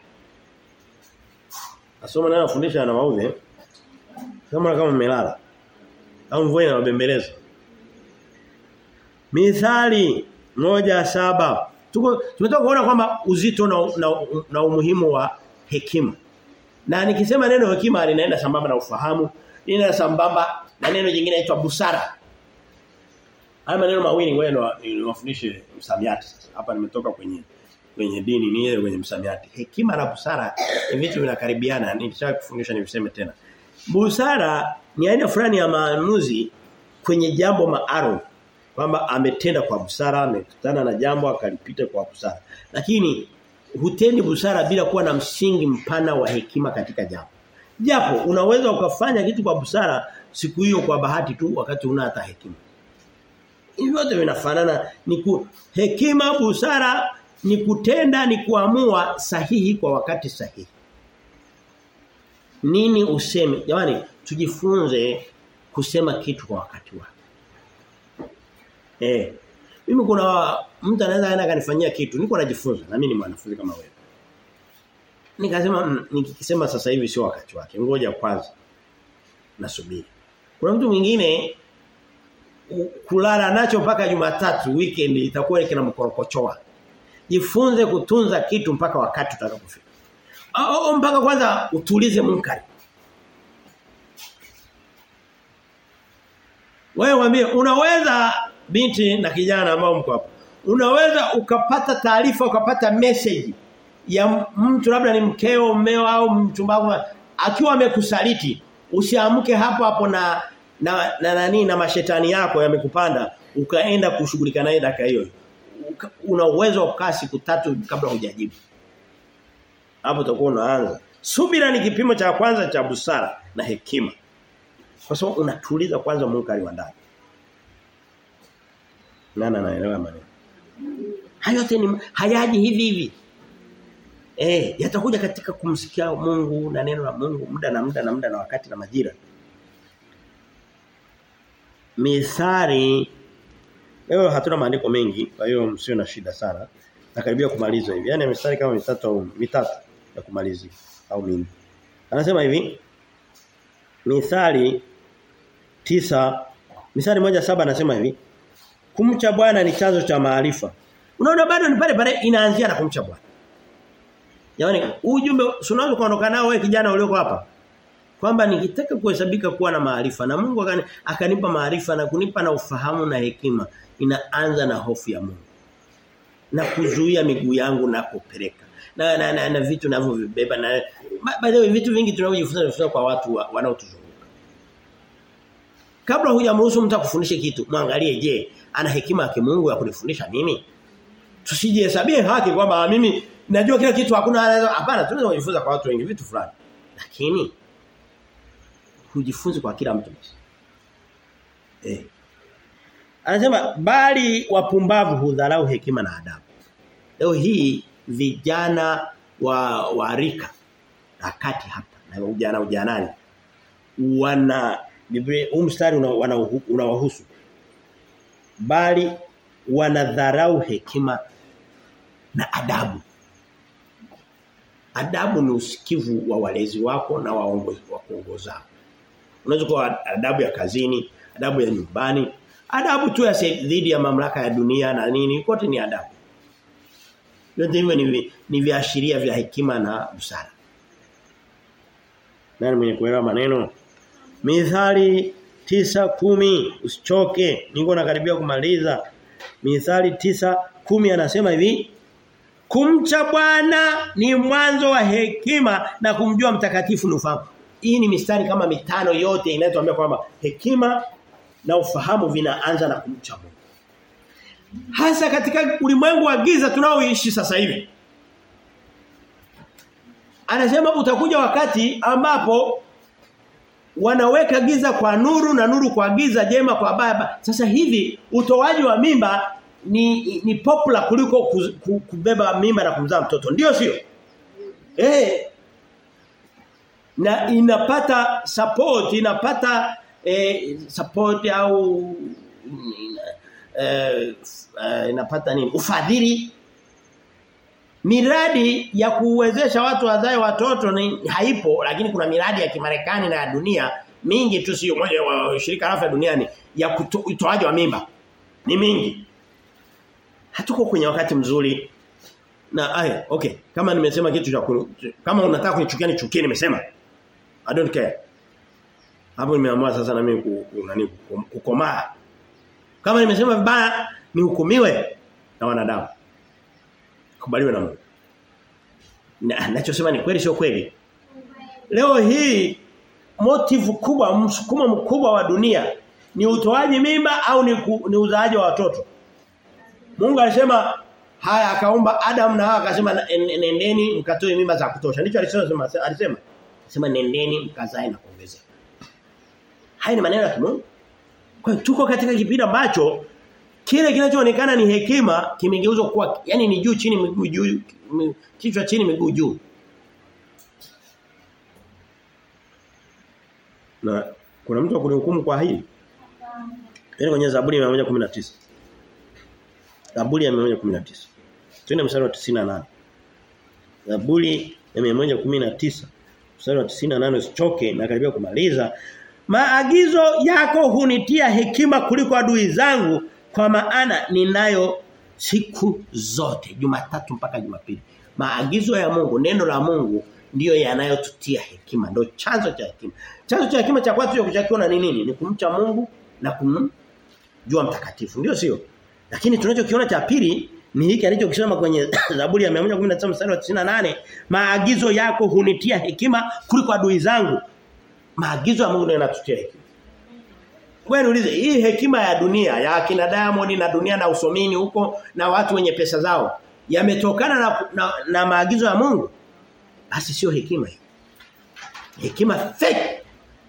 Nasoma nayo fundisha na maudhi. Kama kama mmelala. Au mvua inawabembeleza. Mithali moja saba Tuko tumetoka kuona kwamba uzito na, na, na umuhimu wa hekima. Na nikisema neno hekima linaenda sambamba na ufahamu, linaenda sambamba na neno jingine linaloitwa busara. Haya maneno mawili ngoja niwafundishe msamiati sasa. Hapa nimetoka kwenye kwenye dini ni ile kwenye msamiati. Hekima na busara ni vitu vinakaribiana. Nikisha kufundisha niviseme tena. Busara ni aina fulani ya maamuzi kwenye jambo maalum kwamba ametenda kwa busara, amekutana na jambo akalipita kwa busara. Lakini hutendi busara bila kuwa na msingi mpana wa hekima katika jambo. Japo unaweza ukafanya kitu kwa busara siku hiyo kwa bahati tu wakati una hata hekima. Hivi vyote vinafanana ni ku, hekima busara ni kutenda ni kuamua sahihi kwa wakati sahihi. Nini useme? Jamani tujifunze kusema kitu kwa wakati wake. Eh. Mimi kuna mtu anaweza aenda kanifanyia kitu, niko najifunza na mimi ni mwanafunzi kama wewe. Nikasema mm, nikisema sasa hivi sio wakati wake. Ngoja kwanza. Nasubiri. Kuna mtu mwingine kulala nacho mpaka Jumatatu weekend itakuwa kina mkorokochoa. Jifunze kutunza kitu mpaka wakati utakapofika. Au mpaka kwanza utulize munkari. Wewe waambie unaweza binti na kijana ambao mko hapo. Unaweza ukapata taarifa ukapata message ya mtu labda ni mkeo, mmeo au mchumba wako akiwa amekusaliti, usiamke hapo hapo na na na nani na mashetani yako yamekupanda ukaenda kushughulika naye dakika hiyo. Una uwezo wa kukaa siku tatu kabla hujajibu. Hapo utakuwa unaanza. Subira ni kipimo cha kwanza cha busara na hekima. Kwa sababu unatuliza kwanza munkari wa ndani. Nana naelewa maneno. Hayo yote ni hayaji hivi hivi. Eh, yatakuja katika kumsikia Mungu na neno la Mungu muda na muda na muda na wakati na majira. Mithali leo hatuna maandiko mengi, kwa hiyo msio na shida sana. Nakaribia kumaliza hivi. Yaani mistari kama mitatu au mitatu ya kumalizia au mingi. Anasema hivi. Mithali tisa Mithali moja saba anasema hivi. Kumcha Bwana ni chanzo cha maarifa. Unaona bado ni pale pale inaanzia na kumcha Bwana. Yaani ujumbe unaweza kuondoka nao wewe kijana ulioko hapa. Kwamba nikitaka kuhesabika kuwa na maarifa na Mungu akani, akanipa maarifa na kunipa na ufahamu na hekima inaanza na hofu ya Mungu. Na kuzuia miguu yangu napopeleka. Na na, na, na vitu ninavyovibeba na by the way vitu vingi tunavyojifunza kwa watu wanaotuzunguka. Kabla hujamruhusu mtu akufundishe kitu, mwangalie je, ana hekima ya kimungu ya kunifundisha mimi? Tusijihesabie haki kwamba mimi najua kila kitu hakuna anaweza hapana tunaweza kujifunza kwa watu wengi vitu fulani. Lakini hujifunzi kwa kila mtu. Eh. Anasema bali wapumbavu hudharau hekima na adabu. Leo hii vijana wa warika akati hapa na ujana ujanani wana Biblia huu mstari unawahusu una, una bali wanadharau hekima na adabu Adabu ni usikivu wa walezi wako na waongozi wa kuongozao. Unaweza kuwa adabu ya kazini, adabu ya nyumbani, adabu tu ya dhidi ya mamlaka ya dunia na nini, kote ni adabu. Yote hivyo ni, ni viashiria vya hekima na busara. Nani mwenye kuelewa maneno? Mithali tisa kumi usichoke niko nakaribia kumaliza Mithali tisa kumi anasema hivi kumcha Bwana ni mwanzo wa hekima na kumjua mtakatifu ni ufahamu hii ni mistari kama mitano yote inayotuambia kwamba hekima na ufahamu vinaanza na kumcha Mungu hasa katika ulimwengu wa giza tunaoishi sasa hivi anasema utakuja wakati ambapo wanaweka giza kwa nuru na nuru kwa giza jema kwa baba sasa hivi utoaji wa mimba ni ni popular kuliko kubeba mimba na kumzaa mtoto ndio sio eh na inapata support inapata eh, support au eh, eh, inapata nini ufadhili miradi ya kuwezesha watu wazae watoto ni haipo lakini kuna miradi ya kimarekani na ya dunia mingi tu sio moja wa shirika la afya duniani ya utoaji wa mimba ni mingi hatuko kwenye wakati mzuri na aya okay kama nimesema kitu cha kama unataka kunichukia nichukie nimesema i don't care hapo nimeamua sasa na mimi nani kukomaa kama nimesema vibaya nihukumiwe na wanadamu kubaliwe na Mungu. Na nachosema ni kweli sio kweli. Leo hii motive kubwa msukumo mkubwa wa dunia ni utoaji mimba au ni, ku, ni uzaaji wa watoto. Mungu alisema haya akaumba Adam na Hawa akasema nendeni mkatoe mimba za kutosha. Ndicho alisema alisema. Sema nendeni mkazae na kuongezeka. Haya ni maneno ya Mungu. Kwa hiyo tuko katika kipindi ambacho kile kinachoonekana ni hekima kimegeuzwa kuwa yani ni juu chini miguu juu kichwa chini miguu juu. Na kuna mtu akunihukumu kwa hili? Yaani kwenye Zaburi ya 119. Zaburi ya 119. Twende mstari wa 98. Zaburi ya 119 mstari wa 98 usichoke na karibia kumaliza. Maagizo yako hunitia hekima kuliko adui zangu kwa maana ninayo siku zote Jumatatu mpaka Jumapili. Maagizo ya Mungu, neno la Mungu ndiyo yanayotutia hekima, ndio chanzo cha hekima. Chanzo cha hekima cha kwanza kuchakiona ni nini? Ni kumcha Mungu na kumjua mtakatifu. Ndio sio? Lakini tunachokiona cha pili ni hiki alichokisema kwenye Zaburi ya 119 mstari wa 98, maagizo yako hunitia hekima kuliko adui zangu. Maagizo ya Mungu ndio yanatutia hekima. Wewe niulize hii hekima ya dunia ya akina Diamond na dunia na usomini huko na watu wenye pesa zao yametokana na, na, na maagizo ya Mungu basi sio hekima hii. Hekima fake.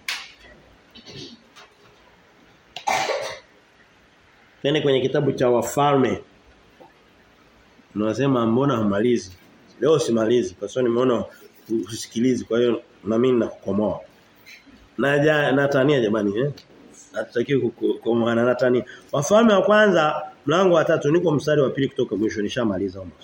Tena kwenye kitabu cha wafalme unasema mbona hamalizi? Leo simalizi kwa sababu nimeona usikilizi kwa hiyo na mimi nakukomoa. Naja natania jamani eh? hatutakiwi kukomana na tani. Wafalme wa kwanza mlango wa tatu niko mstari wa pili kutoka mwisho nishamaliza almost.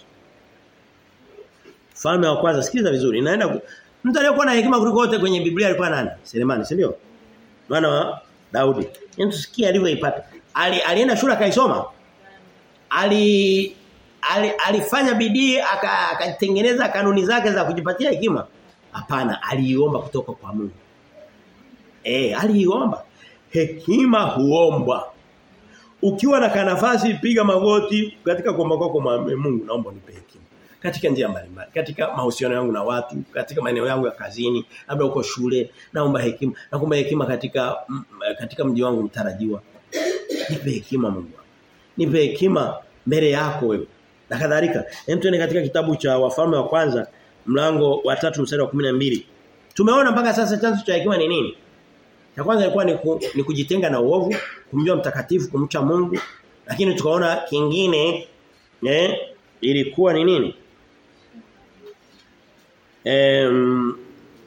Falme wa kwanza sikiliza vizuri inaenda mtu aliyekuwa na hekima kuliko wote kwenye Biblia alikuwa nani? Selemani, si ndio? Mwana wa Daudi. Hebu tusikie alivyoipata. Ali, alienda shule akaisoma. Ali, ali alifanya bidii akatengeneza aka kanuni zake za kujipatia hekima. Hapana, aliiomba kutoka kwa Mungu. Eh, aliiomba hekima huombwa. Ukiwa na kanafasi piga magoti katika kuomba kwako Mungu naomba nipe hekima. Katika njia mbalimbali, katika mahusiano yangu na watu, katika maeneo yangu ya kazini, labda uko shule, naomba hekima. Naomba hekima katika m, katika mji wangu mtarajiwa. Nipe hekima Mungu. Nipe hekima mbele yako wewe. Na kadhalika. Hem tuende katika kitabu cha Wafalme wa kwanza mlango wa 3 mstari wa 12. Tumeona mpaka sasa chanzo cha hekima ni nini? Cha kwanza ilikuwa ni, ku, ni kujitenga na uovu, kumjua mtakatifu, kumcha Mungu. Lakini tukaona kingine eh ilikuwa ni nini? Em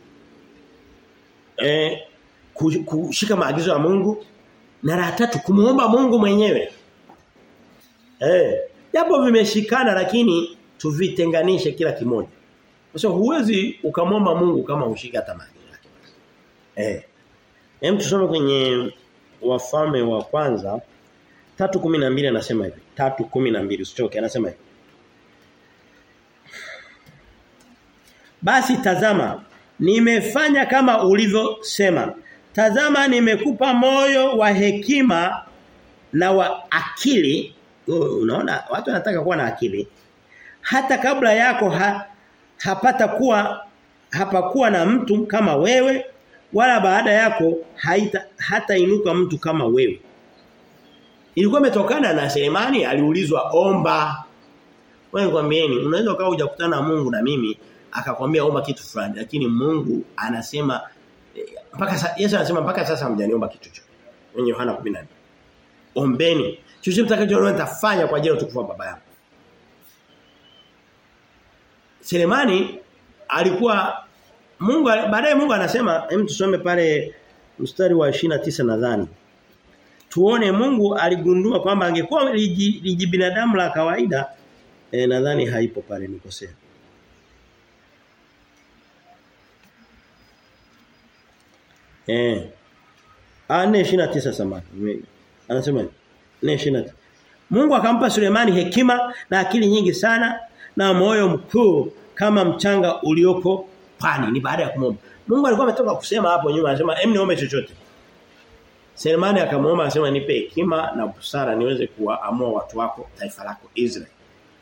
eh kushika maagizo ya Mungu na la tatu kumuomba Mungu mwenyewe. Eh japo vimeshikana lakini tuvitenganishe kila kimoja. Sasa huwezi ukamwomba Mungu kama ushika tamani yake. Eh. Hem tusome kwenye wafalme wa kwanza 3:12 anasema hivi. 3:12 usichoke anasema hivi. Basi tazama nimefanya kama ulivyosema. Tazama nimekupa moyo wa hekima na wa akili. Unaona watu wanataka kuwa na akili. Hata kabla yako ha, hapata kuwa hapakuwa na mtu kama wewe wala baada yako haita hata inuka mtu kama wewe. Ilikuwa imetokana na Selemani aliulizwa omba. Wewe nikwambieni unaweza ukawa hujakutana na Mungu na mimi akakwambia omba kitu fulani lakini Mungu anasema mpaka Yesu anasema mpaka sasa hamjaniomba kitu chochote. Kwenye Yohana 14. Ombeni. Chochote mtakachoomba nitafanya kwa ajili ya utukufu wa baba yangu. Selemani alikuwa Mungu baadaye Mungu anasema hem tusome pale mstari wa 29 nadhani. Tuone Mungu aligundua kwamba angekuwa liji, liji binadamu la kawaida e, nadhani haipo pale nikosea. Eh. Ah 429 samani. Anasema 429. Mungu akampa Sulemani hekima na akili nyingi sana na moyo mkuu kama mchanga ulioko pwani ni baada ya kumwomba. Mungu alikuwa ametoka kusema hapo nyuma anasema em niombe chochote. Sulemani akamwomba anasema nipe hekima na busara niweze kuamua watu wako taifa lako Israeli.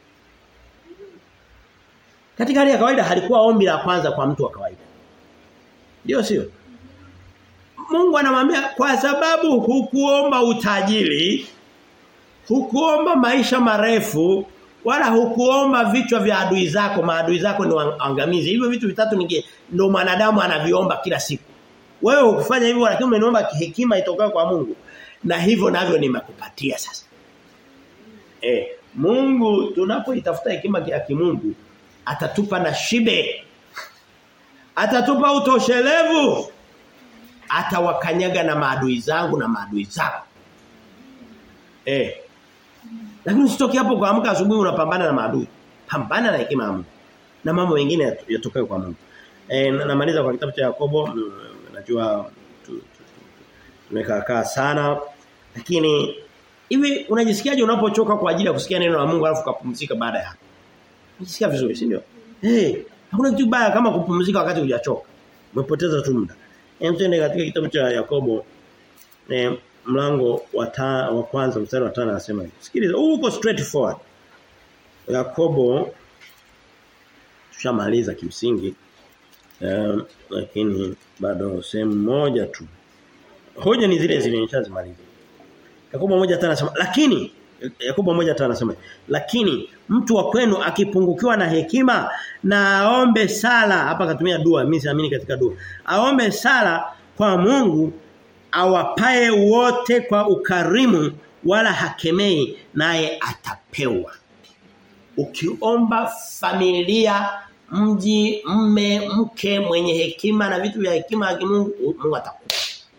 Katika hali ya kawaida halikuwa ombi la kwanza kwa mtu wa kawaida. Ndio sio? Mungu anamwambia kwa sababu hukuomba utajiri, hukuomba maisha marefu, wala hukuomba vichwa vya adui zako, maadui zako ni waangamizi. Hivyo vitu vitatu ninge ndio mwanadamu anaviomba kila siku. Wewe hukufanya hivyo lakini umeniomba hekima itokayo kwa Mungu. Na hivyo navyo nimekupatia sasa. Eh, Mungu tunapoitafuta hekima ya kimungu atatupa na shibe. Atatupa utoshelevu atawakanyaga na maadui zangu na maadui zako. Eh. Lakini usitoki hapo kuamka asubuhi unapambana na maadui. Pambana na hekima ya Mungu. Na mambo mengine yatokayo kwa Mungu. Eh namaliza kwa kitabu cha Yakobo najua tumekaa sana lakini hivi unajisikiaje unapochoka kwa ajili ya kusikia neno la Mungu alafu kupumzika baada ya hapo? Unajisikia vizuri, si ndio? Eh, hey, hakuna kitu baya kama kupumzika wakati hujachoka. Umepoteza tu muda. Emtende katika kitabu cha Yakobo eh, mlango wa ta, wa kwanza mstari wa 5 anasema hivi. Sikiliza, uko straight forward. Yakobo tushamaliza kimsingi. Eh, lakini bado sehemu moja tu. Hoja ni zile zile nishazimaliza. Yakobo moja tena anasema lakini Yakobo moja tena anasema lakini mtu wa kwenu akipungukiwa na hekima na aombe sala hapa katumia dua mimi siamini katika dua aombe sala kwa Mungu awapae wote kwa ukarimu wala hakemei naye atapewa ukiomba familia mji mme mke mwenye hekima na vitu vya hekima ya Mungu Mungu atakupa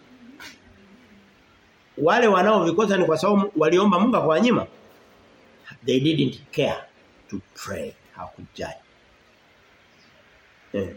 wale wanaovikosa ni kwa sababu waliomba Mungu akawanyima they didn't care to pray hakujali eh.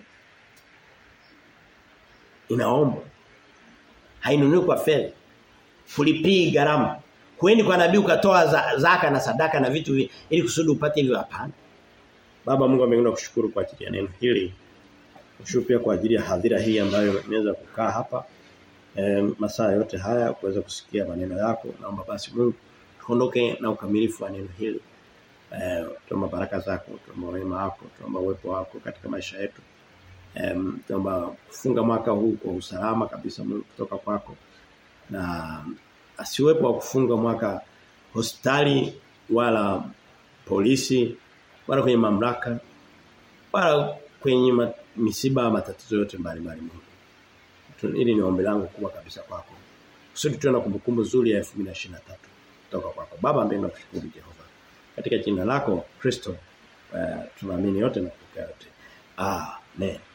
inaomba hainunui kwa fedha kulipii gharama huendi kwa nabii ukatoa za, zaka na sadaka na vitu vi, ili kusudi upate hivyo hapana baba Mungu ameenda kushukuru kwa ajili ya neno hili kushukuru pia kwa ajili ya hadhira hii ambayo imeweza kukaa hapa e, masaa yote haya kuweza kusikia maneno yako naomba basi Mungu tuondoke na ukamilifu wa neno hili eh tuomba baraka zako tuomba wema wako tuomba uwepo wako katika maisha yetu eh tuomba kufunga mwaka huu kwa usalama kabisa Mungu kutoka kwako na asiwepo wa kufunga mwaka hospitali wala polisi wala kwenye mamlaka wala kwenye ma, misiba matatizo yote mbalimbali Mungu hili ni ombi langu kubwa kabisa kwako kusudi tuwe na kumbukumbu nzuri ya 2023 kutoka kwako baba mbinguni nakushukuru Jehova katika jina lako Kristo uh, tunaamini yote na kupokea yote amen